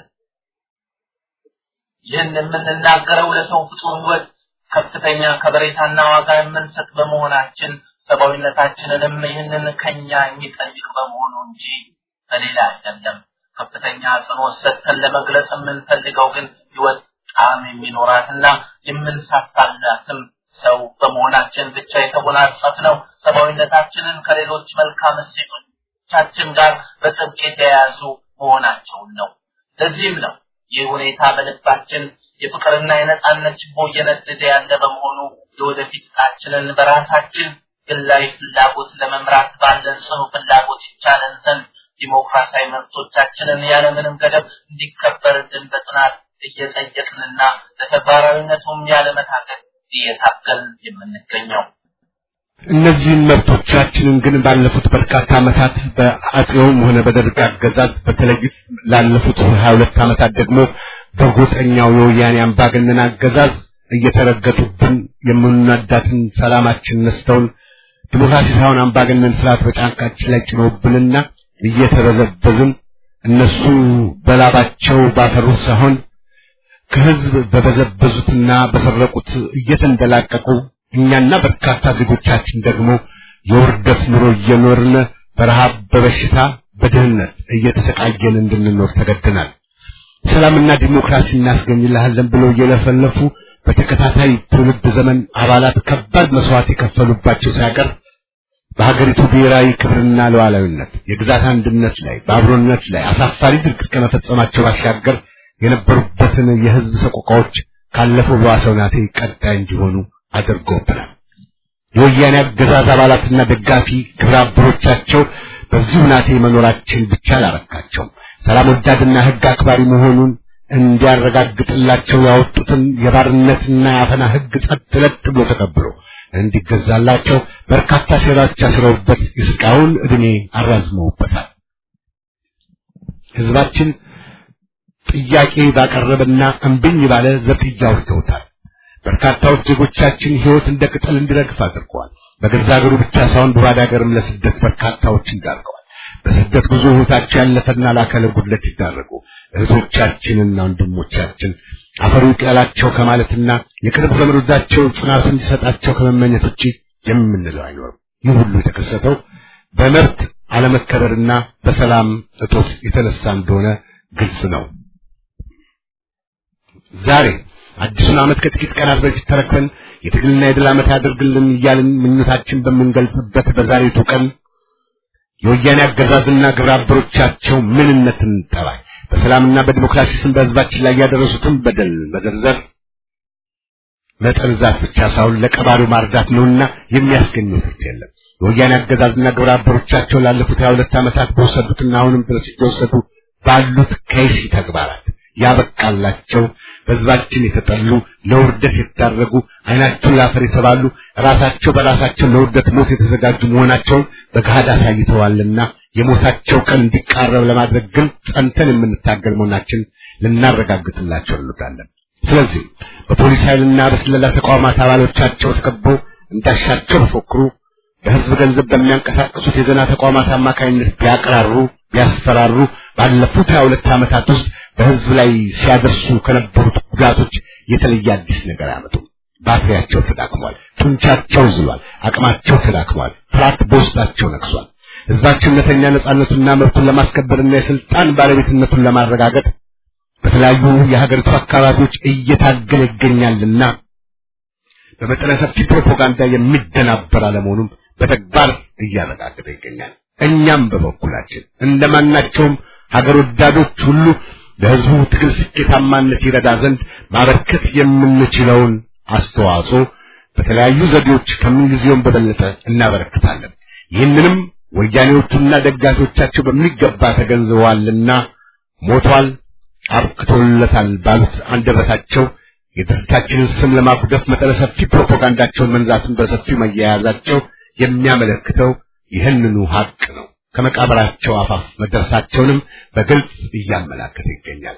ይህን የምንናገረው ለሰው ፍጡር ህይወት ከፍተኛ ከበሬታና ዋጋ የምንሰጥ በመሆናችን ሰብአዊነታችንንም ይህንን ከኛ የሚጠይቅ በመሆኑ እንጂ በሌላ አይደለም። ከፍተኛ አጽንኦት ሰጥተን ለመግለጽ የምንፈልገው ግን ህይወት ጣዕም የሚኖራትና የምንሳሳላትም ሰው በመሆናችን ብቻ የተጎናጸፍነው ሰብአዊነታችንን ከሌሎች መልካም እሴቶቻችን ጋር በጥብቅ የተያያዙ መሆናቸውን ነው። ለዚህም ነው ይህ ሁኔታ በልባችን የፍቅርና የነጻነት ችቦ እየነደደ ያለ በመሆኑ የወደፊት ዕጣችንን በራሳችን ግላዊ ፍላጎት ለመምራት ባለን ጽኑ ፍላጎት ይቻለን ዘንድ ዲሞክራሲያዊ መብቶቻችንን ያለምንም ገደብ እንዲከበርልን በጽናት እየጠየቅንና ለተግባራዊነቱም ያለመታገል እየታገልን የምንገኘው። እነዚህን መብቶቻችንን ግን ባለፉት በርካታ ዓመታት በአጼውም ሆነ በደርግ አገዛዝ በተለይ ላለፉት ሀያ ሁለት ዓመታት ደግሞ በጎጠኛው የወያኔ አምባገነን አገዛዝ እየተረገጡብን የምንወዳትን ሰላማችን ነስተውን ዲሞክራሲ ሳይሆን አምባገነን ስርዓት በጫንቃችን ላይ ጭኖብንና እየተበዘበዝን እነሱ በላባቸው ባፈሩት ሳይሆን ከህዝብ በበዘበዙትና በሰረቁት እየተንደላቀቁ እኛና በርካታ ዜጎቻችን ደግሞ የውርደት ኑሮ እየኖርን በረሃብ፣ በበሽታ፣ በድህነት እየተሰቃየን እንድንኖር ተገደናል። ሰላምና ዲሞክራሲ እናስገኝልሃለን ብለው እየለፈለፉ በተከታታይ ትውልድ ዘመን አባላት ከባድ መስዋዕት የከፈሉባቸው ሳይቀር በሀገሪቱ ብሔራዊ ክብርና ሉዓላዊነት፣ የግዛት አንድነት ላይ በአብሮነት ላይ አሳፋሪ ድርጊት ከመፈጸማቸው ባሻገር የነበሩበትን የህዝብ ሰቆቃዎች ካለፈው በዋሰው ናቴ ቀጣይ እንዲሆኑ አድርጎብናል። የወያኔ አገዛዝ አባላትና ደጋፊ ግብረ አበሮቻቸው በዚሁ ናቴ መኖራችን ብቻ አላረካቸውም። ሰላም ወዳድና ህግ አክባሪ መሆኑን እንዲያረጋግጥላቸው ያወጡትን የባርነትና የአፈና ህግ ጸጥ ለጥ ብሎ ተቀብሎ እንዲገዛላቸው በርካታ ሴራዎች አስረውበት እስካሁን እድሜ አራዝመውበታል። ህዝባችን ጥያቄ ባቀረበና እምብኝ ባለ ዘብጥያ አውርደውታል። በርካታዎች ዜጎቻችን ህይወት እንደ ቅጠል እንዲረግፍ አድርገዋል። በገዛ ሀገሩ ብቻ ሳይሆን በባዕድ ሀገርም ለስደት በርካታዎችን ዳርገዋል። በስደት ብዙ ህይወታቸው ያለፈና ለአካለ ጉድለት ይዳረጉ እህቶቻችንና ወንድሞቻችን አፈሩ ይቅላቸው ከማለትና የቅርብ ዘመዶቻቸው ጽናት እንዲሰጣቸው ከመመኘት ውጪ የምንለው አይኖርም። ይህ ሁሉ የተከሰተው በመብት አለመከበርና በሰላም እጦት የተነሳ እንደሆነ ግልጽ ነው። ዛሬ አዲሱን ዓመት ከጥቂት ቀናት በፊት ተረክበን የትግልና የድል ዓመት ያደርግልን እያልን ምኞታችን በምንገልጽበት በዛሬቱ ቀን የወያኔ አገዛዝና ግብረ አበሮቻቸው ምንነትን ጠባይ በሰላምና በዲሞክራሲ ስም በህዝባችን ላይ ያደረሱትን በደል መዘርዘር መጠንዛት ብቻ ሳይሆን ለቀባሪው ማርዳት ነውና የሚያስገኘው ትርፍ የለም። የወያኔ አገዛዝና ግብረ አበሮቻቸው ላለፉት ሀያ ሁለት ዓመታት በወሰዱትና አሁንም ድረስ እየወሰዱ ባሉት ከይሲ ተግባራት ያበቃላቸው በህዝባችን የተጠሉ ለውርደት የተዳረጉ አይናቸው ላፈር የተባሉ ራሳቸው በራሳቸው ለውርደት ሞት የተዘጋጁ መሆናቸውን በገሃድ አሳይተዋልና የሞታቸው ቀን እንዲቃረብ ለማድረግ ግን ጸንተን የምንታገል መሆናችን ልናረጋግጥላቸው እንወዳለን። ስለዚህ በፖሊስ ኃይልና በስለላ ተቋማት አባሎቻቸው ተከበው እንዳሻቸው በፎክሩ በህዝብ ገንዘብ በሚያንቀሳቀሱት የዜና ተቋማት አማካኝነት ቢያቀራሩ ቢያስፈራሩ ባለፉት ሀያ ሁለት ዓመታት ውስጥ በህዝብ ላይ ሲያደርሱ ከነበሩት ጉዳቶች የተለየ አዲስ ነገር አያመጡም። ባትሪያቸው ተዳክሟል፣ ጡንቻቸው ዝሏል፣ አቅማቸው ተዳክሟል፣ ፍርሃት በውስጣቸው ነግሷል። ህዝባችን እውነተኛ ነጻነቱንና መብቱን ለማስከበርና የስልጣን ባለቤትነቱን ለማረጋገጥ በተለያዩ የሀገሪቱ አካባቢዎች እየታገለ ይገኛልና በመጠነ ሰፊ ፕሮፓጋንዳ የሚደናበር አለመሆኑም በተግባር እያረጋገጠ ይገኛል። እኛም በበኩላችን እንደማናቸውም ሀገር ወዳዶች ሁሉ ለህዝቡ ትግል ስኬታማነት ይረዳ ዘንድ ማበርከት የምንችለውን አስተዋጽኦ በተለያዩ ዘዴዎች ከምንጊዜውም በበለጠ እናበረክታለን። ይህንንም ወያኔዎቹና ደጋፊዎቻቸው በሚገባ ተገንዝበዋልና ሞቷል፣ አብቅቶለታል ባሉት አንደበታቸው የድርጅታችንን ስም ለማጉደፍ መጠነ ሰፊ ፕሮፓጋንዳቸውን መንዛትን በሰፊው መያያዛቸው የሚያመለክተው ይህንኑ ሀቅ ነው። ከመቃብራቸው አፋፍ መድረሳቸውንም በግልጽ እያመላከተ ይገኛል።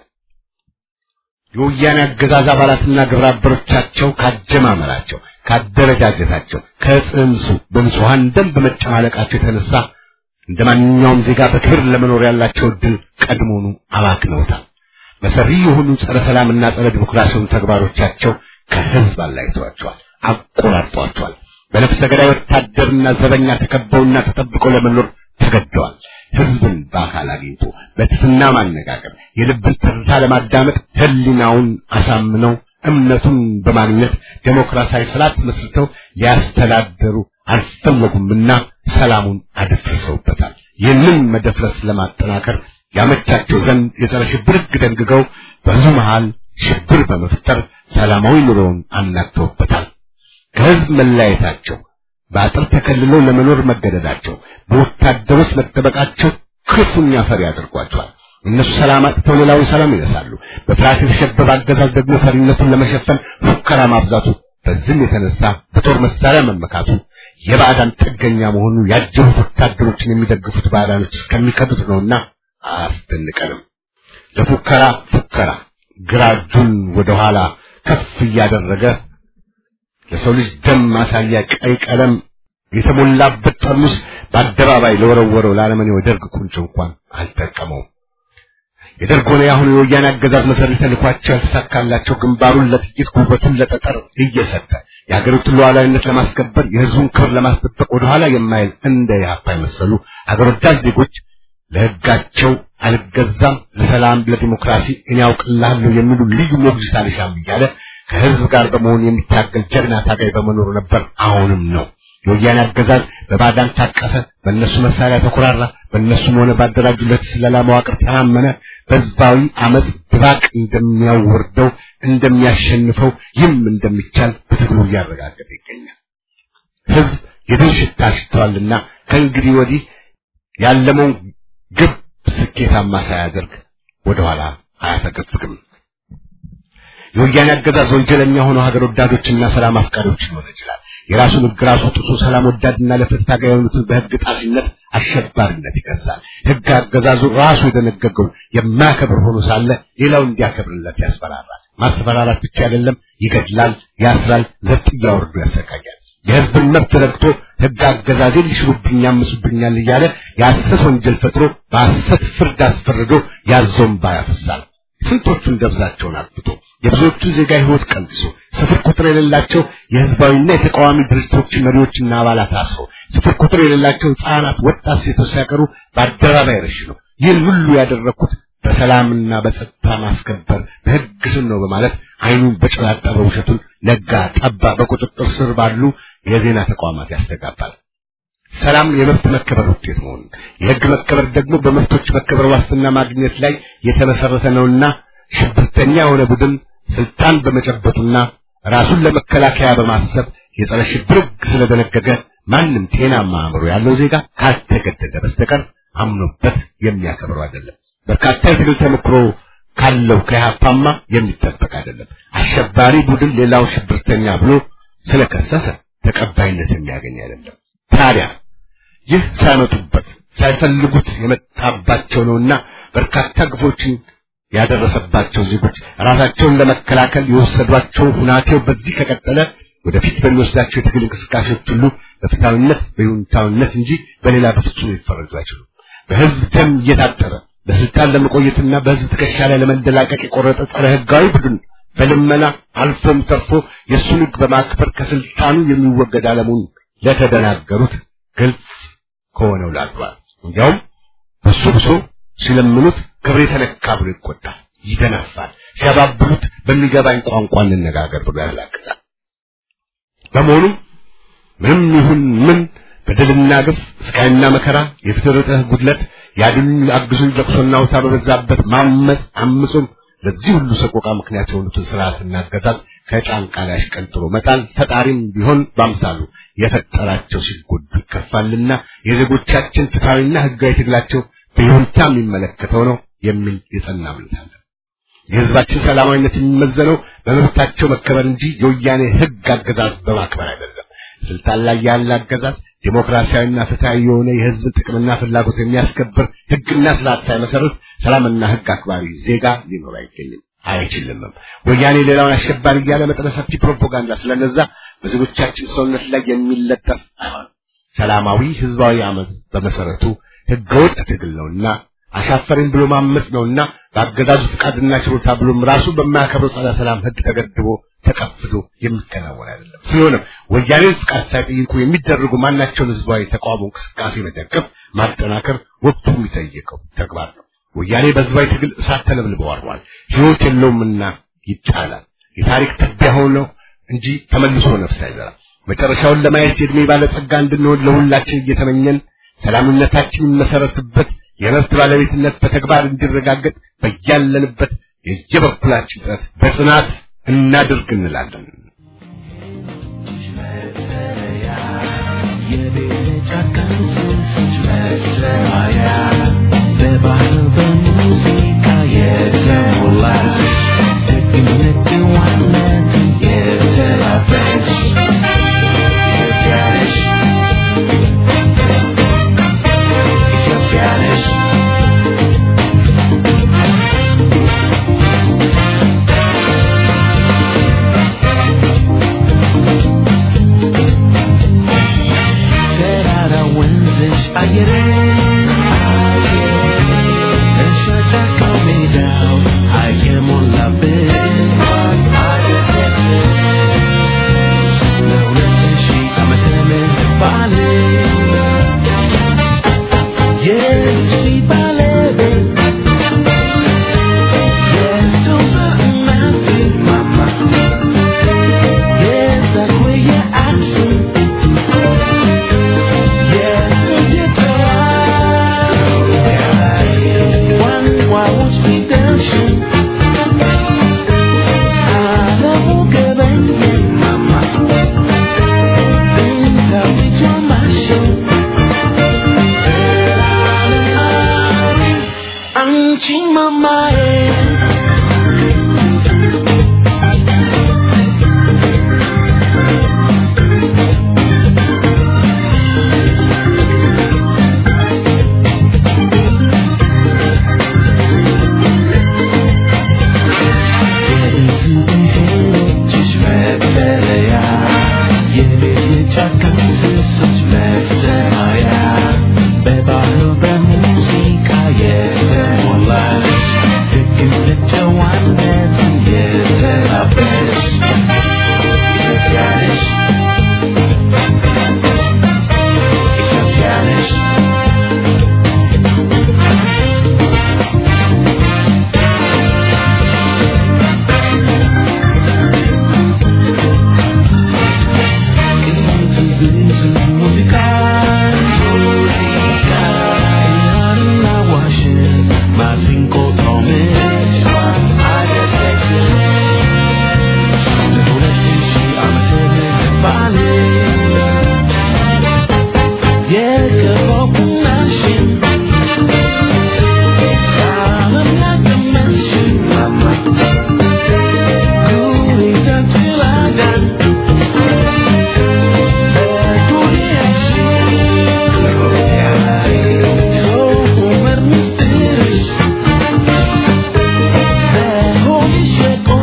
የወያኔ አገዛዝ አባላትና ግብረ አበሮቻቸው ካጀማመራቸው፣ ካደረጃጀታቸው፣ ከጽንሱ በንጹሐን ደም በመጨማለቃቸው የተነሳ እንደ ማንኛውም ዜጋ በክብር ለመኖር ያላቸው እድል ቀድሞኑ አባክነውታል። መሰሪ የሆኑ ጸረ ሰላምና ጸረ ዲሞክራሲውን ተግባሮቻቸው ከህዝብ አላይተዋቸዋል፣ አቆራርጧቸዋል። በነፍሰ ገዳይ ወታደርና ዘበኛ ተከበውና ተጠብቀው ለመኖር ተገደዋል። ህዝብን በአካል አግኝቶ በትፍና ማነጋገር፣ የልብን ትርታ ለማዳመጥ ህሊናውን አሳምነው እምነቱን በማግኘት ዴሞክራሲያዊ ስርዓት መስርተው ሊያስተዳደሩ አልፈለጉምና ሰላሙን አደፍርሰውበታል። ይህንን መደፍረስ ለማጠናከር ያመቻቸው ዘንድ የጸረ ሽብር ህግ ደንግገው በህዝቡ መሃል ሽብር በመፍጠር ሰላማዊ ኑሮውን አናግተውበታል። ከህዝብ መለያየታቸው፣ በአጥር ተከልለው ለመኖር መገደዳቸው፣ በወታደሮች መጠበቃቸው ክፉኛ ፈሪ ያደርጓቸዋል። እነሱ ሰላም አጥተው ሌላውን ሰላም ይነሳሉ። በፍርሃት የተሸበበ አገዛዝ ደግሞ ፈሪነቱን ለመሸፈን ፉከራ ማብዛቱ፣ በዚህም የተነሳ በጦር መሳሪያ መመካቱ፣ የባዕዳን ጥገኛ መሆኑ ያጀቡት ወታደሮችን የሚደግፉት ባዕዳኖች እስከሚከዱት ነውና አያስደንቀንም። ለፉከራ ፉከራ ግራ እጁን ወደ ኋላ ከፍ እያደረገ ለሰው ልጅ ደም ማሳያ ቀይ ቀለም የተሞላበት ጠርሙስ በአደባባይ ለወረወረው ለአለመኔው የደርግ ቁንጮ እንኳን አልጠቀመውም። የደርግ ሆነ የአሁኑ የወያኔ አገዛዝ መሰሪ ተልኳቸው ያልተሳካላቸው ግንባሩን ለጥቂት ጉልበቱን ለጠጠር እየሰጠ የሀገሪቱን ሉዓላዊነት ለማስከበር የህዝቡን ክብር ለማስጠበቅ ወደኋላ የማይል እንደ የሀፓ የመሰሉ አገር ወዳድ ዜጎች ለሕጋቸው አልገዛም፣ ለሰላም ለዲሞክራሲ እኔ ያውቅልሃለሁ የሚሉ ልዩ ሞግዚት አልሻም እያለ ከህዝብ ጋር በመሆን የሚታገል ጀግና ታጋይ በመኖሩ ነበር፣ አሁንም ነው። የወያኔ አገዛዝ በባዳን ታቀፈ፣ በእነሱ መሳሪያ ተኮራራ፣ በእነሱም ሆነ ባደራጁለት ስለላ መዋቅር ተማመነ። በህዝባዊ አመፅ ድባቅ እንደሚያወርደው እንደሚያሸንፈው ይህም እንደሚቻል በትግሉ እያረጋገጠ ይገኛል። ህዝብ የድል ሽታ ሽተዋልና ከእንግዲህ ወዲህ ያለመውን ግብ ስኬታማ ሳያደርግ ወደኋላ አያፈገፍግም። የወያኔ አገዛዝ ወንጀለኛ ሆኖ ሀገር ወዳዶችና ሰላም አፍቃሪዎችን ሊሆን ይችላል። የራሱን ህግ ራሱ ጥሶ ሰላም ወዳድና ለፍትህ ታጋይ የሆኑትን በህግ ጣሲነት አሸባሪነት ይከሳል። ህግ አገዛዙ ራሱ የደነገገው የማያከብር ሆኖ ሳለ ሌላው እንዲያከብርለት ያስፈራራል። ማስፈራራት ብቻ አይደለም፣ ይገድላል፣ ያስራል፣ ዘብጥ እያወርዱ ያሰቃያል። የህዝብን መብት ረግጦ ህግ አገዛዜን ሊሽሩብኝ ያምሱብኛል እያለ የሐሰት ወንጀል ፈጥሮ በሐሰት ፍርድ አስፈርዶ ያዞም ባያፈሳል። ስንቶቹን ደብዛቸውን አጥፍቶ የብዙዎቹን ዜጋ ህይወት ቀንሶ ስፍር ቁጥር የሌላቸው የህዝባዊና የተቃዋሚ ድርጅቶች መሪዎችና አባላት አስሮ ስፍር ቁጥር የሌላቸው ህፃናት፣ ወጣት ሴቶች ሳይቀሩ በአደባባይ ረሽኖ ይህን ሁሉ ያደረኩት በሰላምና በጸጥታ ማስከበር በህግ ስም ነው በማለት አይኑን በጨላጠበ ውሸቱን ነጋ ጠባ በቁጥጥር ስር ባሉ የዜና ተቋማት ያስተጋባል። ሰላም የመብት መከበር ውጤት መሆኑን የህግ መከበር ደግሞ በመብቶች መከበር ዋስትና ማግኘት ላይ የተመሰረተ ነውና ሽብርተኛ የሆነ ቡድን ስልጣን በመጨበጡና ራሱን ለመከላከያ በማሰብ የጸረ ሽብር ህግ ስለደነገገ ማንም ጤናማ አእምሮ ያለው ዜጋ ካልተገደደ በስተቀር አምኖበት የሚያከብረው አይደለም። በርካታ የትግል ተሞክሮ ካለው ከኢህአፓማ የሚጠበቅ አይደለም። አሸባሪ ቡድን ሌላው ሽብርተኛ ብሎ ስለከሰሰ ተቀባይነት የሚያገኝ አይደለም። ታዲያ ይህ ሳይመጡበት ሳይፈልጉት የመጣባቸው ነውና በርካታ ግፎችን ያደረሰባቸው ዜጎች ራሳቸውን ለመከላከል የወሰዷቸው ሁናቴው በዚህ ከቀጠለ ወደፊት በሚወስዳቸው የትግል እንቅስቃሴዎች ሁሉ በፍትሃዊነት በይሁንታዊነት እንጂ በሌላ በፍጹም ሊፈረጁ አይችሉም። በህዝብ ደም እየታጠረ በስልጣን ለመቆየትና በህዝብ ትከሻ ላይ ለመንደላቀቅ የቆረጠ ጸረ ህጋዊ ቡድን በልመና አልፎም ተርፎ የእሱን ህግ በማክበር ከስልጣኑ የሚወገድ አለሙን ለተደናገሩት ግልጽ ከሆነው ላድሯል። እንዲያውም በሱ ብሶ ሲለምኑት ክብሬ ተነካ ብሎ ይቆጣል፣ ይደነፋል። ሲያባብሉት በሚገባኝ ቋንቋ እንነጋገር ብሎ ያላቅጣል። በመሆኑም ምንም ይሁን ምን በደልና ግፍ ስቃይና መከራ የተደረጠ ጉድለት ያድኑኝ አግዙኝ ለቅሶና ውታ በበዛበት ማመፅ አምጾም ለዚህ ሁሉ ሰቆቃ ምክንያት የሆኑትን ስርዓትና አገዛዝ ከጫንቃ ላይ አሽቀንጥሮ መጣል ፈጣሪም ቢሆን በአምሳሉ የፈጠራቸው ሲጎዱ ይከፋልና የዜጎቻችን ፍትሐዊና ህጋዊ ትግላቸው በይሁንታ የሚመለከተው ነው የሚል የጸና እምነት አለ። የህዝባችን ሰላማዊነት የሚመዘነው በመብታቸው መከበር እንጂ የወያኔ ህግ አገዛዝ በማክበር አይደለም። ስልጣን ላይ ያለ አገዛዝ ዴሞክራሲያዊና ፍትሃዊ የሆነ የህዝብን ጥቅምና ፍላጎት የሚያስከብር ህግና ስርዓት ሳይመሰርት ሰላምና ህግ አክባሪ ዜጋ ሊኖር አይገኝም አይችልምም። ወያኔ ሌላውን አሸባሪ እያለ መጠነ ሰፊ ፕሮፓጋንዳ ስለነዛ በዜጎቻችን ሰውነት ላይ የሚለጠፍ አይሆንም። ሰላማዊ ህዝባዊ አመፅ በመሰረቱ ህገወጥ ትግል ነውና አሻፈረኝ ብሎ ማመፅ ነውና በአገዛዙ ፍቃድና ችሎታ ብሎም ራሱ በማያከብረው ጸረ ሰላም ህግ ተገድቦ ተቀፍዶ የሚከናወን አይደለም። ስለሆነም ወያኔ ፍቃድ ሳይጠይቁ የሚደረጉ ማናቸውን ህዝባዊ ተቃውሞ እንቅስቃሴ መደገፍ፣ ማጠናከር ወቅቱ የሚጠይቀው ተግባር ነው። ወያኔ በህዝባዊ ትግል እሳት ተለብልበው አርፏል። ህይወት የለውምና ይጣላል። የታሪክ ትቢያ ሆነው እንጂ ተመልሶ ነፍስ አይዘራም። መጨረሻውን ለማየት የእድሜ ባለጸጋ እንድንሆን ለሁላችን እየተመኘን ሰላምነታችን የሚመሰረትበት የመብት ባለቤትነት በተግባር እንዲረጋገጥ በያለንበት የየበኩላችን ጥረት በጽናት እናድርግ እንላለን። በባህል በሙዚቃ የተሞላች ደግነት ጨዋነት የተላበች ኢትዮጵያ ነሽ ኢትዮጵያ ነሽ ተራራ ወንዝሽ አየር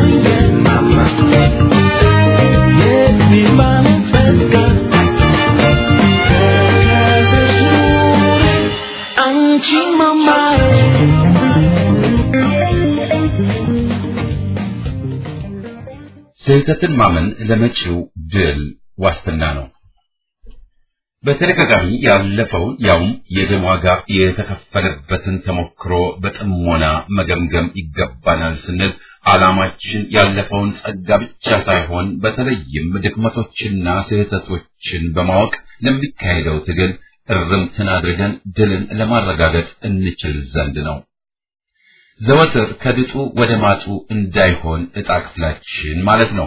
ስህተትን ማመን ለመጪው ድል ዋስትና ነው። በተደጋጋሚ ያለፈውን ያውም የደም ዋጋ የተከፈለበትን ተሞክሮ በጥሞና መገምገም ይገባናል ስንል ዓላማችን ያለፈውን ጸጋ ብቻ ሳይሆን በተለይም ድክመቶችና ስህተቶችን በማወቅ ለሚካሄደው ትግል እርምትን አድርገን ድልን ለማረጋገጥ እንችል ዘንድ ነው። ዘወትር ከድጡ ወደ ማጡ እንዳይሆን ዕጣ ክፍላችን ማለት ነው።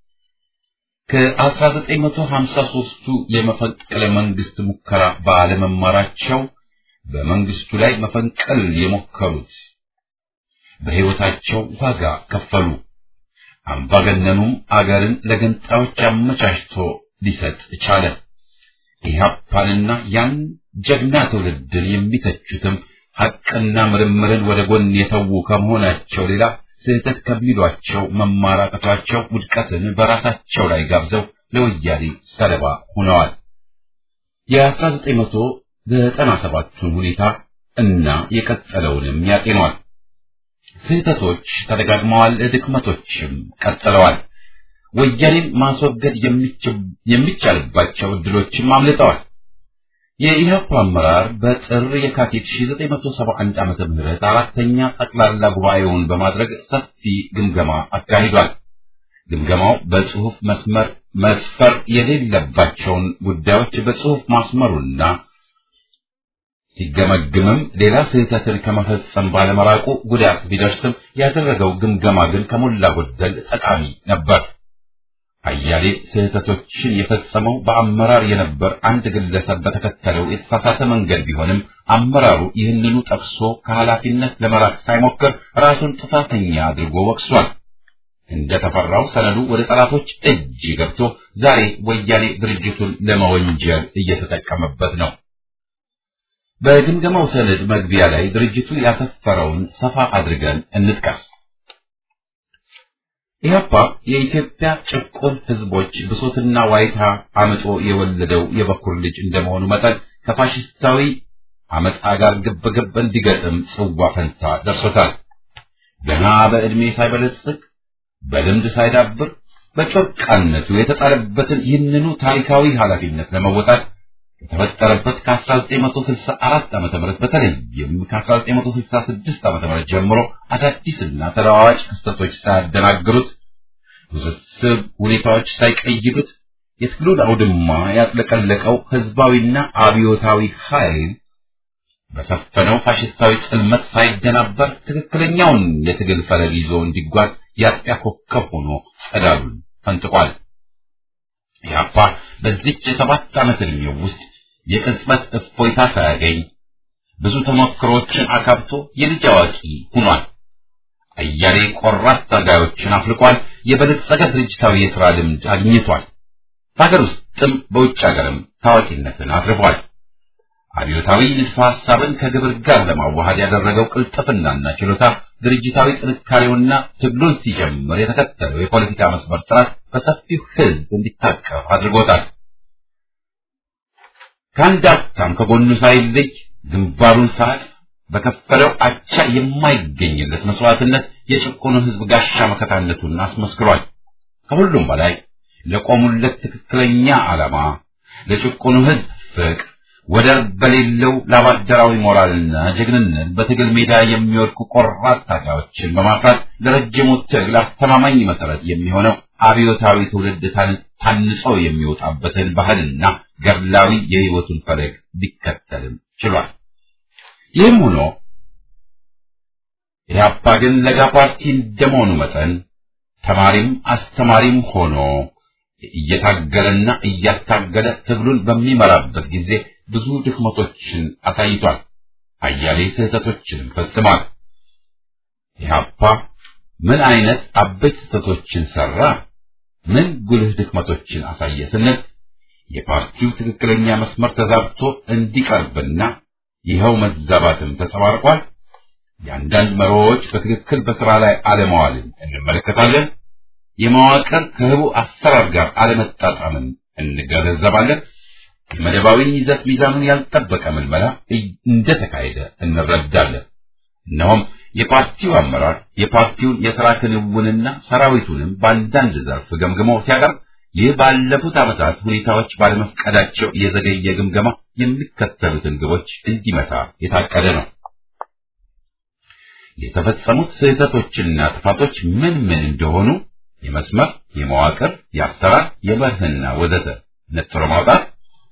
ከ1953ቱ የመፈንቅለ መንግስት ሙከራ ባለመማራቸው በመንግስቱ ላይ መፈንቀል የሞከሩት በሕይወታቸው ዋጋ ከፈሉ። አምባገነኑም አገርን ለገንጣዮች አመቻችቶ ሊሰጥ ቻለ። ኢህአፓንና ያን ጀግና ትውልድን የሚተቹትም ሐቅና ምርምርን ወደ ጎን የተዉ ከመሆናቸው ሌላ ስህተት ከሚሏቸው መማራቀቷቸው ውድቀትን በራሳቸው ላይ ጋብዘው ለወያኔ ሰለባ ሆነዋል። የ1997ቱን ሁኔታ እና የቀጠለውንም ያጤኗል። ስህተቶች ተደጋግመዋል፣ ድክመቶችም ቀጥለዋል። ወያኔን ማስወገድ የሚቻልባቸው እድሎችም አምልጠዋል። የኢህአፓ አመራር በጥር የካቲት 1971 ዓመተ ምህረት አራተኛ ጠቅላላ ጉባኤውን በማድረግ ሰፊ ግምገማ አካሂዷል። ግምገማው በጽሁፍ መስመር መስፈር የሌለባቸውን ጉዳዮች በጽሁፍ ማስመሩና ሲገመግምም ሌላ ስህተትን ከመፈጸም ባለመራቁ ጉዳት ቢደርስም ያደረገው ግምገማ ግን ከሞላ ጎደል ጠቃሚ ነበር። አያሌ ስህተቶችን የፈጸመው በአመራር የነበር አንድ ግለሰብ በተከተለው የተሳሳተ መንገድ ቢሆንም አመራሩ ይህንኑ ጠቅሶ ከኃላፊነት ለመራቅ ሳይሞክር ራሱን ጥፋተኛ አድርጎ ወቅሷል። እንደተፈራው ሰነዱ ወደ ጠላቶች እጅ ገብቶ ዛሬ ወያኔ ድርጅቱን ለመወንጀል እየተጠቀመበት ነው። በግምገማው ሰነድ መግቢያ ላይ ድርጅቱ ያሰፈረውን ሰፋ አድርገን እንጥቀስ። ኢህአፓ የኢትዮጵያ ጭቁን ህዝቦች ብሶትና ዋይታ አመጦ የወለደው የበኩር ልጅ እንደመሆኑ መጠን ከፋሽስታዊ አመፃ ጋር ግብግብ እንዲገጥም ጽዋ ፈንታ ደርሶታል። ገና በዕድሜ ሳይበለጽግ በልምድ ሳይዳብር በጮርቃነቱ የተጣለበትን ይህንኑ ታሪካዊ ኃላፊነት ለመወጣት ከተፈጠረበት ከ1964 ዓ.ም በተለይም ከ1966 ዓ.ም ጀምሮ አዳዲስና ተለዋዋጭ ክስተቶች ሳያደናግሩት ውስብስብ ሁኔታዎች ሳይቀይዱት የትግሉን አውድማ ያጥለቀለቀው ህዝባዊና አብዮታዊ ኃይል በሰፈነው ፋሽስታዊ ጽልመት ሳይደናበር ትክክለኛውን የትግል ፈለግ ይዞ እንዲጓዝ የአጥቢያ ኮከብ ሆኖ ጸዳሉን ፈንጥቋል። ኢህአፓ በዚች የሰባት ዓመት ዕድሜው ውስጥ የቅጽበት እፎይታ ሳያገኝ ብዙ ተሞክሮችን አካብቶ የልጅ አዋቂ ሆኗል። አያሌ ቆራጥ ታጋዮችን አፍልቋል። የበለጸገ ድርጅታዊ የሥራ ልምድ አግኝቷል። በሀገር ውስጥም በውጭ ሀገርም ታዋቂነትን አትርፏል። አብዮታዊ ንድፈ ሐሳብን ከግብር ጋር ለማዋሃድ ያደረገው ቅልጥፍናና ችሎታ ድርጅታዊ ጥንካሬውና ትግሉን ሲጀምር የተከተለው የፖለቲካ መስመር ጥራት በሰፊው ሕዝብ እንዲታቀፍ አድርጎታል። ከአንድ አፍታም ከጎኑ ሳይለይ ግንባሩን ሰዓት በከፈለው አቻ የማይገኝለት መስዋዕትነት የጭቁኑ ሕዝብ ጋሻ መከታነቱን አስመስክሯል። ከሁሉም በላይ ለቆሙለት ትክክለኛ ዓላማ ለጭቁኑ ሕዝብ ፍቅር ወደር በሌለው ላባደራዊ ሞራልና ጀግንነት በትግል ሜዳ የሚወድቁ ቆራጥ ታጋዮችን በማፍራት ለረጅሙ ትግል አስተማማኝ መሰረት የሚሆነው አብዮታዊ ትውልድ ታንጾ የሚወጣበትን ባህልና ገድላዊ የሕይወቱን ፈለግ ሊከተልም ችሏል። ይህም ሆኖ ኢህአፓ ግን ለጋ ፓርቲ እንደመሆኑ መጠን ተማሪም አስተማሪም ሆኖ እየታገለና እያታገለ ትግሉን በሚመራበት ጊዜ ብዙ ድክመቶችን አሳይቷል። አያሌ ስህተቶችንም ፈጽሟል። ኢህአፓ ምን አይነት አበይት ስህተቶችን ሰራ? ምን ጉልህ ድክመቶችን አሳየ ስንል የፓርቲው ትክክለኛ መስመር ተዛብቶ እንዲቀርብና ይኸው መዛባትም ተጸባርቋል። የአንዳንድ መርሆዎች በትክክል በስራ ላይ አለመዋልን እንመለከታለን። የመዋቅር ከህቡ አሰራር ጋር አለመጣጣምን እንገነዘባለን። የመደባዊ ይዘት ሚዛኑን ያልጠበቀ ምልመላ እንደተካሄደ እንረዳለን። እነሆም የፓርቲው አመራር የፓርቲውን የሥራ ክንውንና ሰራዊቱንም በአንዳንድ ዘርፍ ገምግሞ ሲያቀርብ ይህ ባለፉት ዓመታት ሁኔታዎች ባለመፍቀዳቸው የዘገየ ግምገማ የሚከተሉትን ግቦች እንዲመታ የታቀደ ነው። የተፈጸሙት ስህተቶችና ጥፋቶች ምን ምን እንደሆኑ የመስመር፣ የመዋቅር፣ የአሰራር፣ የመርህና ወዘተ ነጥሮ ማውጣት፣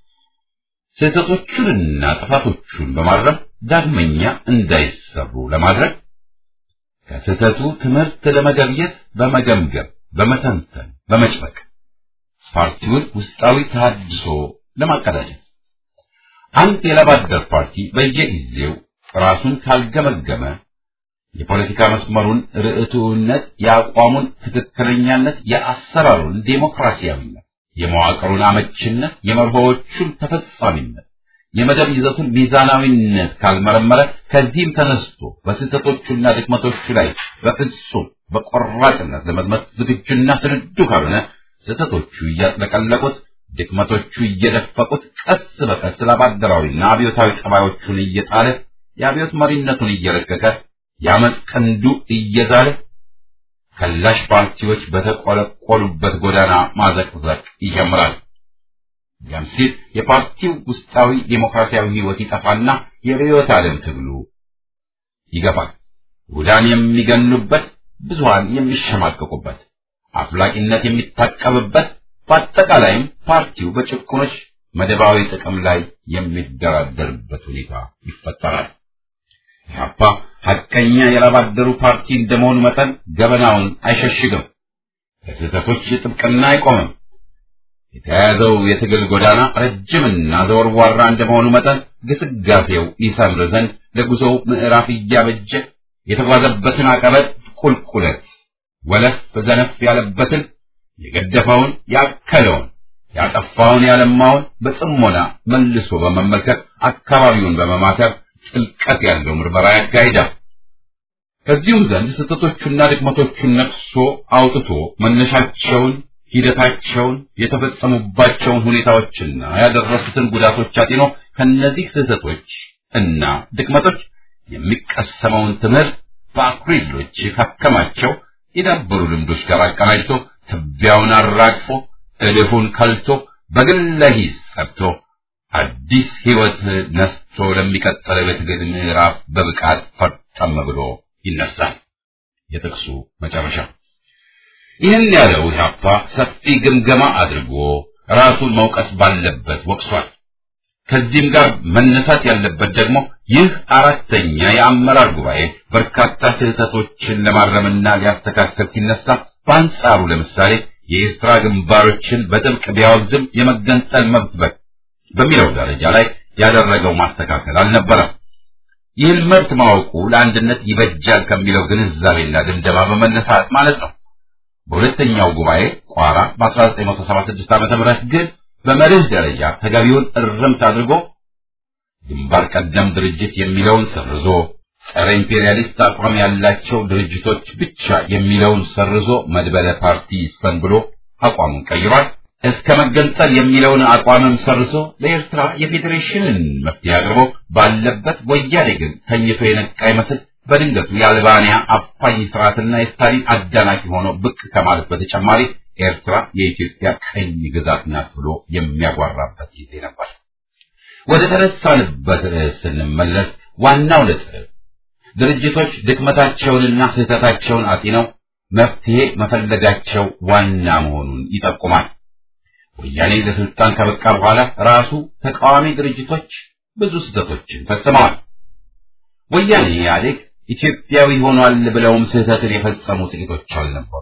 ስህተቶቹንና ጥፋቶቹን በማረም ዳግመኛ እንዳይሰሩ ለማድረግ ከስህተቱ ትምህርት ለመገብየት በመገምገም በመተንተን በመጭመቅ ፓርቲውን ውስጣዊ ተሃድሶ ለማቀዳጀት አንድ የላባደር ፓርቲ በየጊዜው ራሱን ካልገመገመ የፖለቲካ መስመሩን ርዕቱነት፣ የአቋሙን ትክክለኛነት፣ የአሰራሩን ዴሞክራሲያዊነት፣ የመዋቅሩን አመችነት፣ የመርሆዎቹን ተፈጻሚነት፣ የመደብ ይዘቱን ሚዛናዊነት ካልመረመረ ከዚህም ተነስቶ በስህተቶቹና ድክመቶቹ ላይ በፍጹም በቆራጥነት ለመዝመት ዝግጁና ስንዱ ካልሆነ ስህተቶቹ እያጥለቀለቁት ድክመቶቹ እየደፈቁት ቀስ በቀስ ላባደራዊና አብዮታዊ ጠባዮቹን እየጣለ የአብዮት መሪነቱን እየረቀቀ የአመፅ ቀንዱ እየዛለ ከላሽ ፓርቲዎች በተቆለቆሉበት ጎዳና ማዘቅዘቅ ይጀምራል። ያም ሲል የፓርቲው ውስጣዊ ዴሞክራሲያዊ ሕይወት ይጠፋና የርዕዮተ ዓለም ትግሉ ይገፋል። ውዳን የሚገኑበት፣ ብዙሃን የሚሸማቀቁበት፣ አፍላቂነት የሚታቀብበት፣ በአጠቃላይም ፓርቲው በጭቁኖች መደባዊ ጥቅም ላይ የሚደራደርበት ሁኔታ ይፈጠራል። ኢህአፓ ሐቀኛ የላባደሩ ፓርቲ እንደመሆኑ መጠን ገበናውን አይሸሽግም፣ ከስህተቶች ጥብቅና አይቆምም። የተያያዘው የትግል ጎዳና ረጅምና ዘወርዋራ እንደመሆኑ መጠን ግስጋሴው ይሰምር ዘንድ ለጉዞው ምዕራፍ እያበጀ የተጓዘበትን አቀበት ቁልቁለት ወለፍ ዘነፍ ያለበትን የገደፈውን ያከለውን ያጠፋውን ያለማውን በጽሞና መልሶ በመመልከት አካባቢውን በመማተር ጥልቀት ያለው ምርመራ ያካሂዳል። ከዚሁም ዘንድ ስህተቶቹና ድክመቶቹን ነቅሶ አውጥቶ መነሻቸውን፣ ሂደታቸውን፣ የተፈጸሙባቸውን ሁኔታዎችና ያደረሱትን ጉዳቶች አጢኖ ከነዚህ ስህተቶች እና ድክመቶች የሚቀሰመውን ትምህርት በአኩሪ ድሎች ካከማቸው የዳበሩ ልምዶች ጋር አቀናጅቶ ትቢያውን አራግፎ እልፉን ከልቶ በግለ ሂስ ሰርቶ አዲስ ሕይወት ነስቶ ለሚቀጥለው የትግል ምዕራፍ በብቃት ፈርጠም ብሎ ይነሳል። የጥቅሱ መጨረሻ ይህን ያለው ኢህአፓ ሰፊ ግምገማ አድርጎ ራሱን መውቀስ ባለበት ወቅሷል። ከዚህም ጋር መነሳት ያለበት ደግሞ ይህ አራተኛ የአመራር ጉባኤ በርካታ ስህተቶችን ለማረምና ሊያስተካከል ሲነሳ በአንጻሩ ለምሳሌ የኤርትራ ግንባሮችን በጥብቅ ቢያወግዝም የመገንጠል መብት በሚለው ደረጃ ላይ ያደረገው ማስተካከል አልነበረም። ይህን መብት ማወቁ ለአንድነት ይበጃል ከሚለው ግንዛቤና ድምደማ በመነሳት ማለት ነው። በሁለተኛው ጉባኤ ቋራ በ1976 ዓ.ም ግን በመርህ ደረጃ ተገቢውን እርምት አድርጎ ግንባር ቀደም ድርጅት የሚለውን ሰርዞ ጸረ ኢምፔሪያሊስት አቋም ያላቸው ድርጅቶች ብቻ የሚለውን ሰርዞ መድበለ ፓርቲ ይስፈን ብሎ አቋሙን ቀይሯል። እስከ መገንጠል የሚለውን አቋምም ሰርዞ ለኤርትራ የፌዴሬሽንን መፍትሄ አቅርቦ ባለበት ወያኔ ግን ተኝቶ የነቃ ይመስል በድንገቱ የአልባንያ አፋኝ ስርዓትና የስታሊን አዳናቂ ሆኖ ብቅ ከማለት በተጨማሪ ኤርትራ የኢትዮጵያ ቀኝ ግዛት ናት ብሎ የሚያጓራበት ጊዜ ነበር። ወደ ተነሳንበት ርዕስ ስንመለስ ዋናው ነጥብ ድርጅቶች ድክመታቸውንና ስህተታቸውን አጢነው መፍትሄ መፈለጋቸው ዋና መሆኑን ይጠቁማል። ወያኔ ለስልጣን ከበቃ በኋላ ራሱ ተቃዋሚ ድርጅቶች ብዙ ስህተቶችን ፈጽመዋል። ወያኔ ኢህአዴግ ኢትዮጵያዊ ሆኗል ብለውም ስህተትን የፈጸሙ ጥቂቶች አልነበሩ።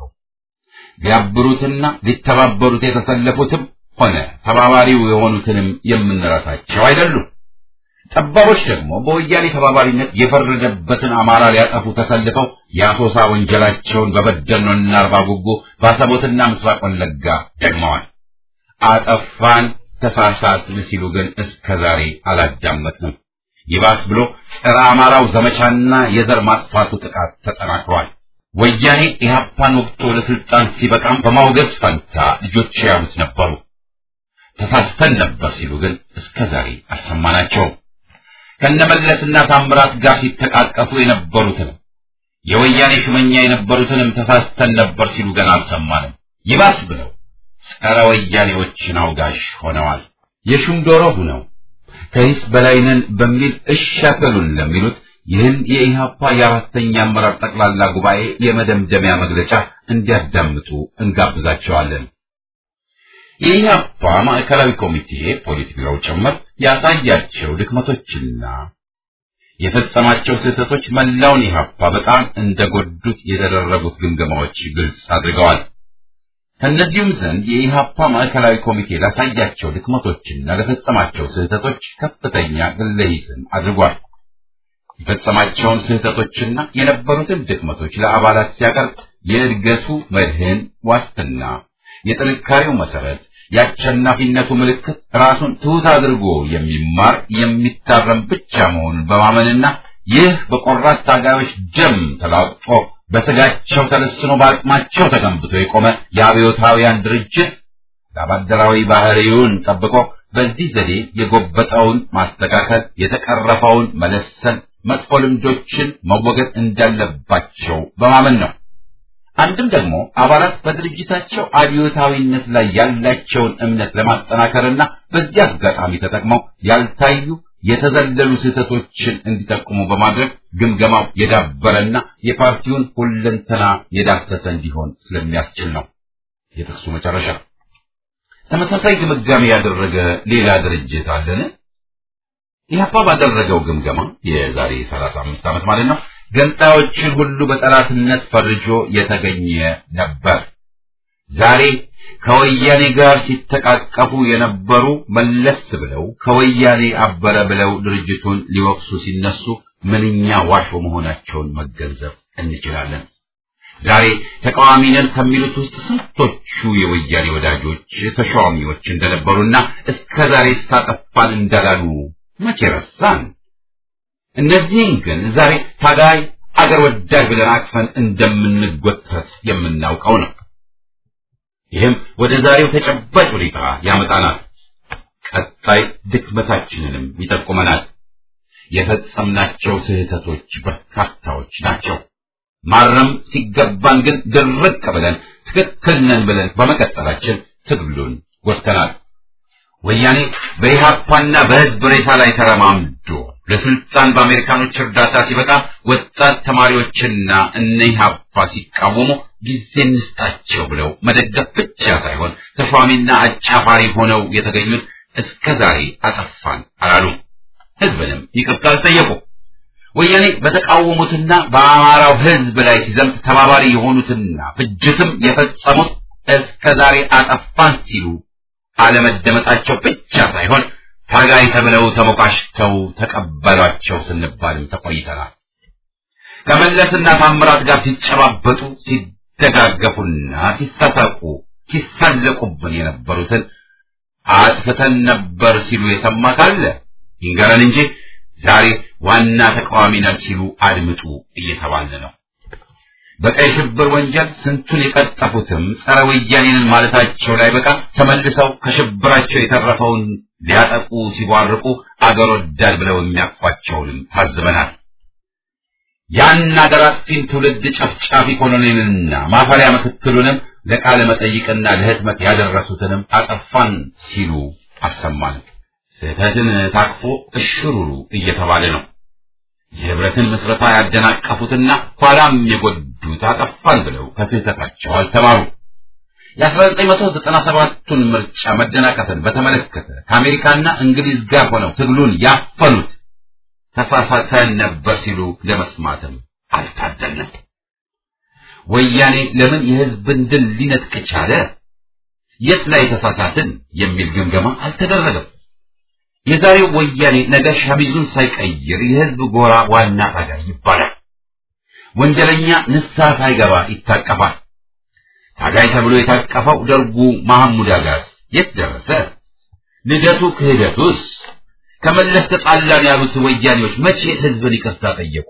ሊያብሩትና ሊተባበሩት የተሰለፉትም ሆነ ተባባሪው የሆኑትንም የምንረሳቸው አይደሉም። ጠባቦች ደግሞ በወያኔ ተባባሪነት የፈረደበትን አማራ ሊያጠፉ ተሰልፈው የአሶሳ ወንጀላቸውን በበደኖና አርባ ጉጉ ባሰቦትና ምስራቅ ወለጋ ደግመዋል። አጠፋን ተሳሳትን ሲሉ ግን እስከ ዛሬ አላዳመጥንም። ይባስ ብሎ ጸረ አማራው ዘመቻና የዘር ማጥፋቱ ጥቃት ተጠናክሯል። ወያኔ ኢህአፓን ወቅቶ ለስልጣን ሲበቃም በማውገዝ ፈንታ ልጆች ያሉት ነበሩ። ተሳስተን ነበር ሲሉ ግን እስከ ዛሬ አልሰማናቸውም። ከነመለስና ታምራት ጋር ሲተቃቀፉ የነበሩትንም የወያኔ ሹመኛ የነበሩትንም ተሳስተን ነበር ሲሉ ገና አልሰማንም። ይባስ ብለው ጸረ ወያኔዎችን አውጋሽ ሆነዋል። የሹም ዶሮ ሁነው ከሂስ በላይነን በሚል እሻፈሉን ለሚሉት ይህን የኢህአፓ የአራተኛ አመራር ጠቅላላ ጉባኤ የመደምደሚያ መግለጫ እንዲያዳምጡ እንጋብዛቸዋለን። የኢህአፓ ማዕከላዊ ኮሚቴ ፖሊት ቢሮው ጭምር ያሳያቸው ድክመቶችና የፈጸማቸው ስህተቶች መላውን ኢህአፓ በጣም እንደጎዱት የተደረጉት ግምገማዎች ግልጽ አድርገዋል። ከእነዚሁም ዘንድ የኢህአፓ ማዕከላዊ ኮሚቴ ላሳያቸው ድክመቶችና ለፈጸማቸው ስህተቶች ከፍተኛ ግለሂስን አድርጓል። የፈጸማቸውን ስህተቶችና የነበሩትን ድክመቶች ለአባላት ሲያቀርብ የእድገቱ መድህን ዋስትና፣ የጥንካሬው መሰረት፣ የአሸናፊነቱ ምልክት ራሱን ትሑት አድርጎ የሚማር የሚታረም ብቻ መሆኑን በማመንና ይህ በቆራት ታጋዮች ደም ተላቅጦ በስጋቸው ተለስኖ በአቅማቸው ተገንብቶ የቆመ የአብዮታውያን ድርጅት ለአባደራዊ ባህሪውን ጠብቆ በዚህ ዘዴ የጎበጠውን ማስተካከል፣ የተቀረፈውን መለሰን፣ መጥፎ ልምዶችን መወገድ እንዳለባቸው በማመን ነው። አንድም ደግሞ አባላት በድርጅታቸው አብዮታዊነት ላይ ያላቸውን እምነት ለማጠናከርና በዚህ አጋጣሚ ተጠቅመው ያልታዩ የተዘለሉ ስህተቶችን እንዲጠቁሙ በማድረግ ግምገማው የዳበረና የፓርቲውን ሁለንተና የዳሰሰ እንዲሆን ስለሚያስችል ነው። የጥቅሱ መጨረሻ ተመሳሳይ ግምጋሜ ያደረገ ሌላ ድርጅት አለን? ኢህአፓ ባደረገው ግምገማ የዛሬ 35 ዓመት ማለት ነው ገንጣዮችን ሁሉ በጠላትነት ፈርጆ የተገኘ ነበር። ዛሬ ከወያኔ ጋር ሲተቃቀፉ የነበሩ መለስ ብለው ከወያኔ አበረ ብለው ድርጅቱን ሊወቅሱ ሲነሱ ምንኛ ዋሾ መሆናቸውን መገንዘብ እንችላለን። ዛሬ ተቃዋሚ ነን ከሚሉት ውስጥ ስንቶቹ የወያኔ ወዳጆች ተሿሚዎች እንደነበሩና እስከ ዛሬ ሳጠፋን እንዳላሉ መቼ ረሳን? እነዚህን ግን ዛሬ ታጋይ አገር ወዳድ ብለን አቅፈን እንደምንጎተት የምናውቀው ነው። ይህም ወደ ዛሬው ተጨባጭ ሁኔታ ያመጣናል። ቀጣይ ድክመታችንንም ይጠቁመናል። የፈጸምናቸው ስህተቶች በርካታዎች ናቸው። ማረም ሲገባን ግን ድርቅ ብለን ትክክል ነን ብለን በመቀጠላችን ትግሉን ጎድተናል። ወያኔ በኢህአፓና በህዝብ ሬሳ ላይ ተረማምዶ ለስልጣን በአሜሪካኖች እርዳታ ሲበቃ ወጣት ተማሪዎችና እነ ኢህአፓ ሲቃወሙ ጊዜ እንስጣቸው ብለው መደገፍ ብቻ ሳይሆን ተሿሚና አጫፋሪ ሆነው የተገኙት እስከ ዛሬ አጠፋን አላሉም። ህዝብንም ይቅርታ አልጠየቁ። ወያኔ በተቃወሙትና በአማራው ህዝብ ላይ ሲዘምት ተባባሪ የሆኑትና ፍጅትም የፈጸሙት እስከ ዛሬ አጠፋን ሲሉ አለመደመጣቸው ብቻ ሳይሆን ታጋይ ተብለው ተሞካሽተው ተቀበሏቸው ስንባልም ተቆይተናል። ከመለስና ታምራት ጋር ሲጨባበጡ ሲደጋገፉና ሲሳሳቁ ሲሳለቁብን የነበሩትን አጥፍተን ነበር ሲሉ የሰማ ካለ ይንገረን እንጂ ዛሬ ዋና ተቃዋሚ ነን ሲሉ አድምጡ እየተባለ ነው። በቀይ ሽብር ወንጀል ስንቱን የቀጠፉትም ጸረ ወያኔንን ማለታቸው ላይ በቃ ተመልሰው ከሽብራቸው የተረፈውን ሊያጠቁ ሲቧርቁ አገር ወዳድ ብለው የሚያቅፏቸውንም ታዝበናል። ያን አገር አጥፊን ትውልድ ጨፍጫፊ ኮሎኔልንና ማፈሪያ ምክትሉንም ለቃለ መጠይቅና ለህትመት ያደረሱትንም አጠፋን ሲሉ አልሰማንም። ስህተትን ታቅፎ እሽሩሩ እየተባለ ነው። የህብረትን ምስረታ ያደናቀፉትና ኋላም የጎዱት አጠፋን ብለው ከስህተታቸው አልተማሩ። የ1997ቱን ምርጫ መደናቀፍን በተመለከተ ከአሜሪካና እንግሊዝ ጋር ሆነው ትግሉን ያፈኑት ተሳሳተን ነበር ሲሉ ለመስማትም አልታደልንም። ወያኔ ለምን የህዝብን ድል ሊነጥቅ ቻለ? የት ላይ ተሳሳትን የሚል ግምገማ አልተደረገም። የዛሬው ወያኔ ነገ ሸሚዙን ሳይቀይር የህዝብ ጎራ ዋና ታጋይ ይባላል። ወንጀለኛ ንስሐ ሳይገባ ይታቀፋል። ታጋይ ተብሎ የታቀፈው ደርጉ መሐሙድ አጋስ የት ደረሰ? ልደቱ ክህደቱስ? ከመለስ ተጣላን ያሉት ወያኔዎች መቼ ህዝብን ይቅርታ ጠየቁ?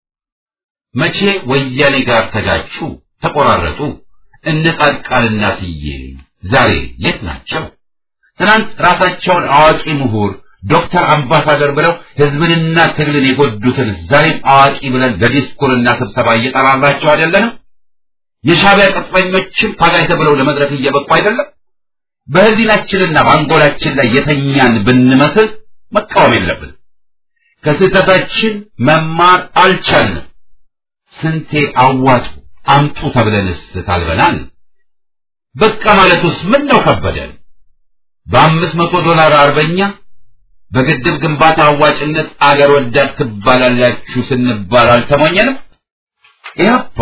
መቼ ወያኔ ጋር ተጋጩ፣ ተቆራረጡ? እነ ጻድቃንና ስዬ ዛሬ የት ናቸው? ትናንት ራሳቸውን አዋቂ ምሁር ዶክተር አምባሳደር ብለው ህዝብንና ትግልን የጎዱትን ዛሬም አዋቂ ብለን ለዲስኩርና ስብሰባ እየጠራራቸው አይደለንም? የሻዕቢያ ቅጥረኞችን ታጋይ ተብለው ለመድረክ እየበቁ አይደለም? በህሊናችንና በአንጎላችን ላይ የተኛን ብንመስል መቃወም የለብን። ከስህተታችን መማር አልቻልንም። ስንቴ አዋጡ አምጡ ተብለንስ ታልበናል። በቃ ማለቱስ ምን ነው ከበደን? በአምስት መቶ ዶላር አርበኛ በግድብ ግንባታ አዋጭነት አገር ወዳድ ትባላላችሁ ስንባል አልተሞኘንም? ኢህአፓ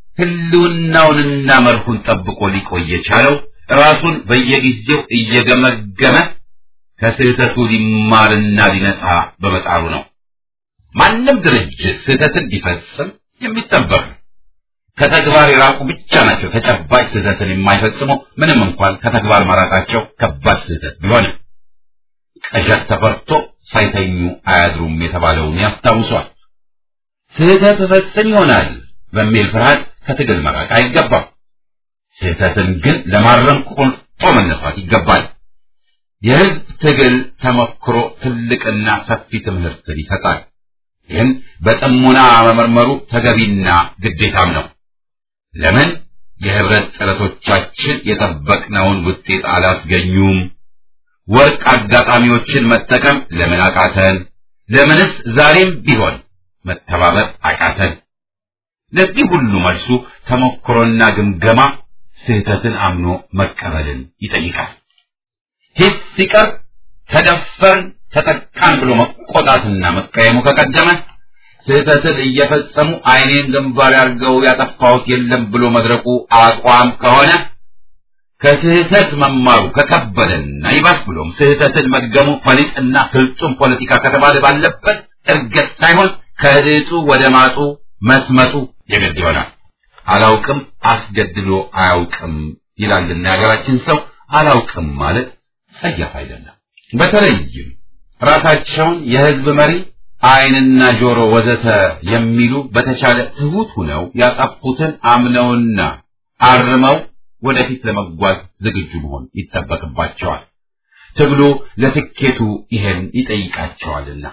ህልውናውንና መርሁን ጠብቆ ሊቆይ የቻለው ራሱን በየጊዜው እየገመገመ ከስህተቱ ሊማርና ሊነጻ በመጣሩ ነው። ማንም ድርጅት ስህተትን ሊፈጽም የሚጠበቅ ነው። ከተግባር የራቁ ብቻ ናቸው ተጨባጭ ስህተትን የማይፈጽሙ ምንም እንኳን ከተግባር መራቃቸው ከባድ ስህተት ቢሆንም። ቀዠት ተፈርቶ ሳይተኙ አያድሩም የተባለውን ያስታውሷል። ስህተት እፈጽም ይሆናል በሚል ፍርሃት ከትግል መራቅ አይገባም። ስህተትን ግን ለማረም ቆርጦ መነሳት ይገባል። የህዝብ ትግል ተሞክሮ ትልቅና ሰፊ ትምህርትን ይሰጣል። ይህን በጥሞና መመርመሩ ተገቢና ግዴታም ነው። ለምን የህብረት ጥረቶቻችን የጠበቅነውን ውጤት አላስገኙም? ወርቅ አጋጣሚዎችን መጠቀም ለምን አቃተን? ለምንስ ዛሬም ቢሆን መተባበር አቃተን? ለዚህ ሁሉ መልሱ ተሞክሮና ግምገማ ስህተትን አምኖ መቀበልን ይጠይቃል። ሂስ ሲቀር ተደፈርን ተጠቃን ብሎ መቆጣትና መቀየሙ ከቀደመ ስህተትን እየፈጸሙ ዓይኔን ግንባር ያርገው ያጠፋሁት የለም ብሎ መድረቁ አቋም ከሆነ ከስህተት መማሩ ከከበደና ይባስ ብሎም ስህተትን መድገሙ ፈሊጥና ፍልጡም ፖለቲካ ከተባለ ባለበት እርገት ሳይሆን ከድጡ ወደ ማጡ መስመጡ የግድ ይሆናል። አላውቅም አስገድሎ አያውቅም ይላልና የሀገራችን ሰው አላውቅም ማለት ጸያፍ አይደለም። በተለይም ራሳቸውን የህዝብ መሪ ዓይንና ጆሮ ወዘተ የሚሉ በተቻለ ትሁት ሁነው ያጠፉትን አምነውና አርመው ወደፊት ለመጓዝ ዝግጁ መሆን ይጠበቅባቸዋል። ትግሉ ለትኬቱ ይሄን ይጠይቃቸዋልና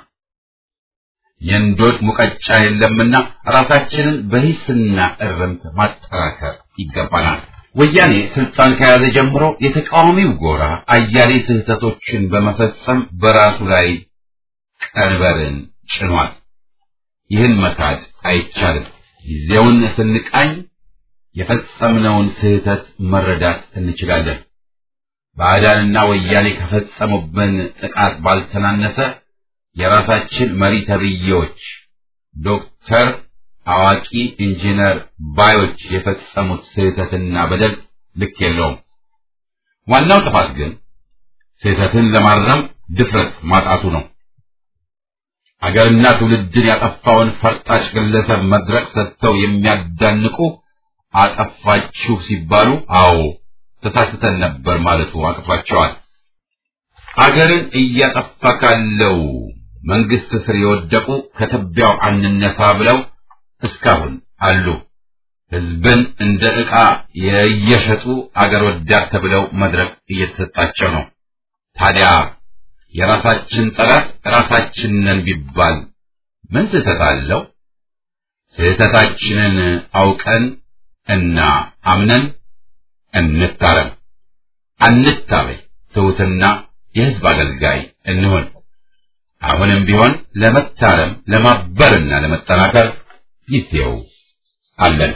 የእንዶድ ሙቀጫ የለምና ራሳችንን በሂስና እርምት ማጠራከር ይገባናል። ወያኔ ስልጣን ከያዘ ጀምሮ የተቃዋሚው ጎራ አያሌ ስህተቶችን በመፈጸም በራሱ ላይ ቀንበርን ጭኗል። ይህን መካድ አይቻልም። ጊዜውን ስንቃኝ የፈጸምነውን ስህተት መረዳት እንችላለን። ባዕዳንና ወያኔ ከፈጸሙብን ጥቃት ባልተናነሰ የራሳችን መሪ ተብዬዎች ዶክተር አዋቂ ኢንጂነር ባዮች የፈጸሙት ስህተትና በደል ልክ የለውም። ዋናው ጥፋት ግን ስህተትን ለማረም ድፍረት ማጣቱ ነው። አገርና ትውልድን ያጠፋውን ፈርጣጭ ግለሰብ መድረክ ሰጥተው የሚያዳንቁ አጠፋችሁ ሲባሉ አዎ ተሳስተን ነበር ማለቱ አቅቷቸዋል። አገርን እያጠፋ ካለው መንግስት ስር የወደቁ ከትቢያው አንነሳ ብለው እስካሁን አሉ። ህዝብን እንደ ዕቃ የየሸጡ አገር ወዳድ ተብለው መድረክ እየተሰጣቸው ነው። ታዲያ የራሳችን ጠላት ራሳችን ነን ቢባል ምን ስህተት አለው? ስህተታችንን አውቀን እና አምነን እንታረም፣ አንታበይ፣ ትሑትና የህዝብ አገልጋይ እንሆን። አሁንም ቢሆን ለመታረም ለማበርና ለመጠናከር ጊዜው አለን።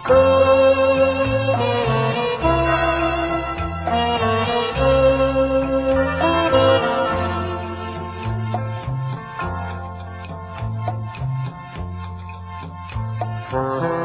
Thank you.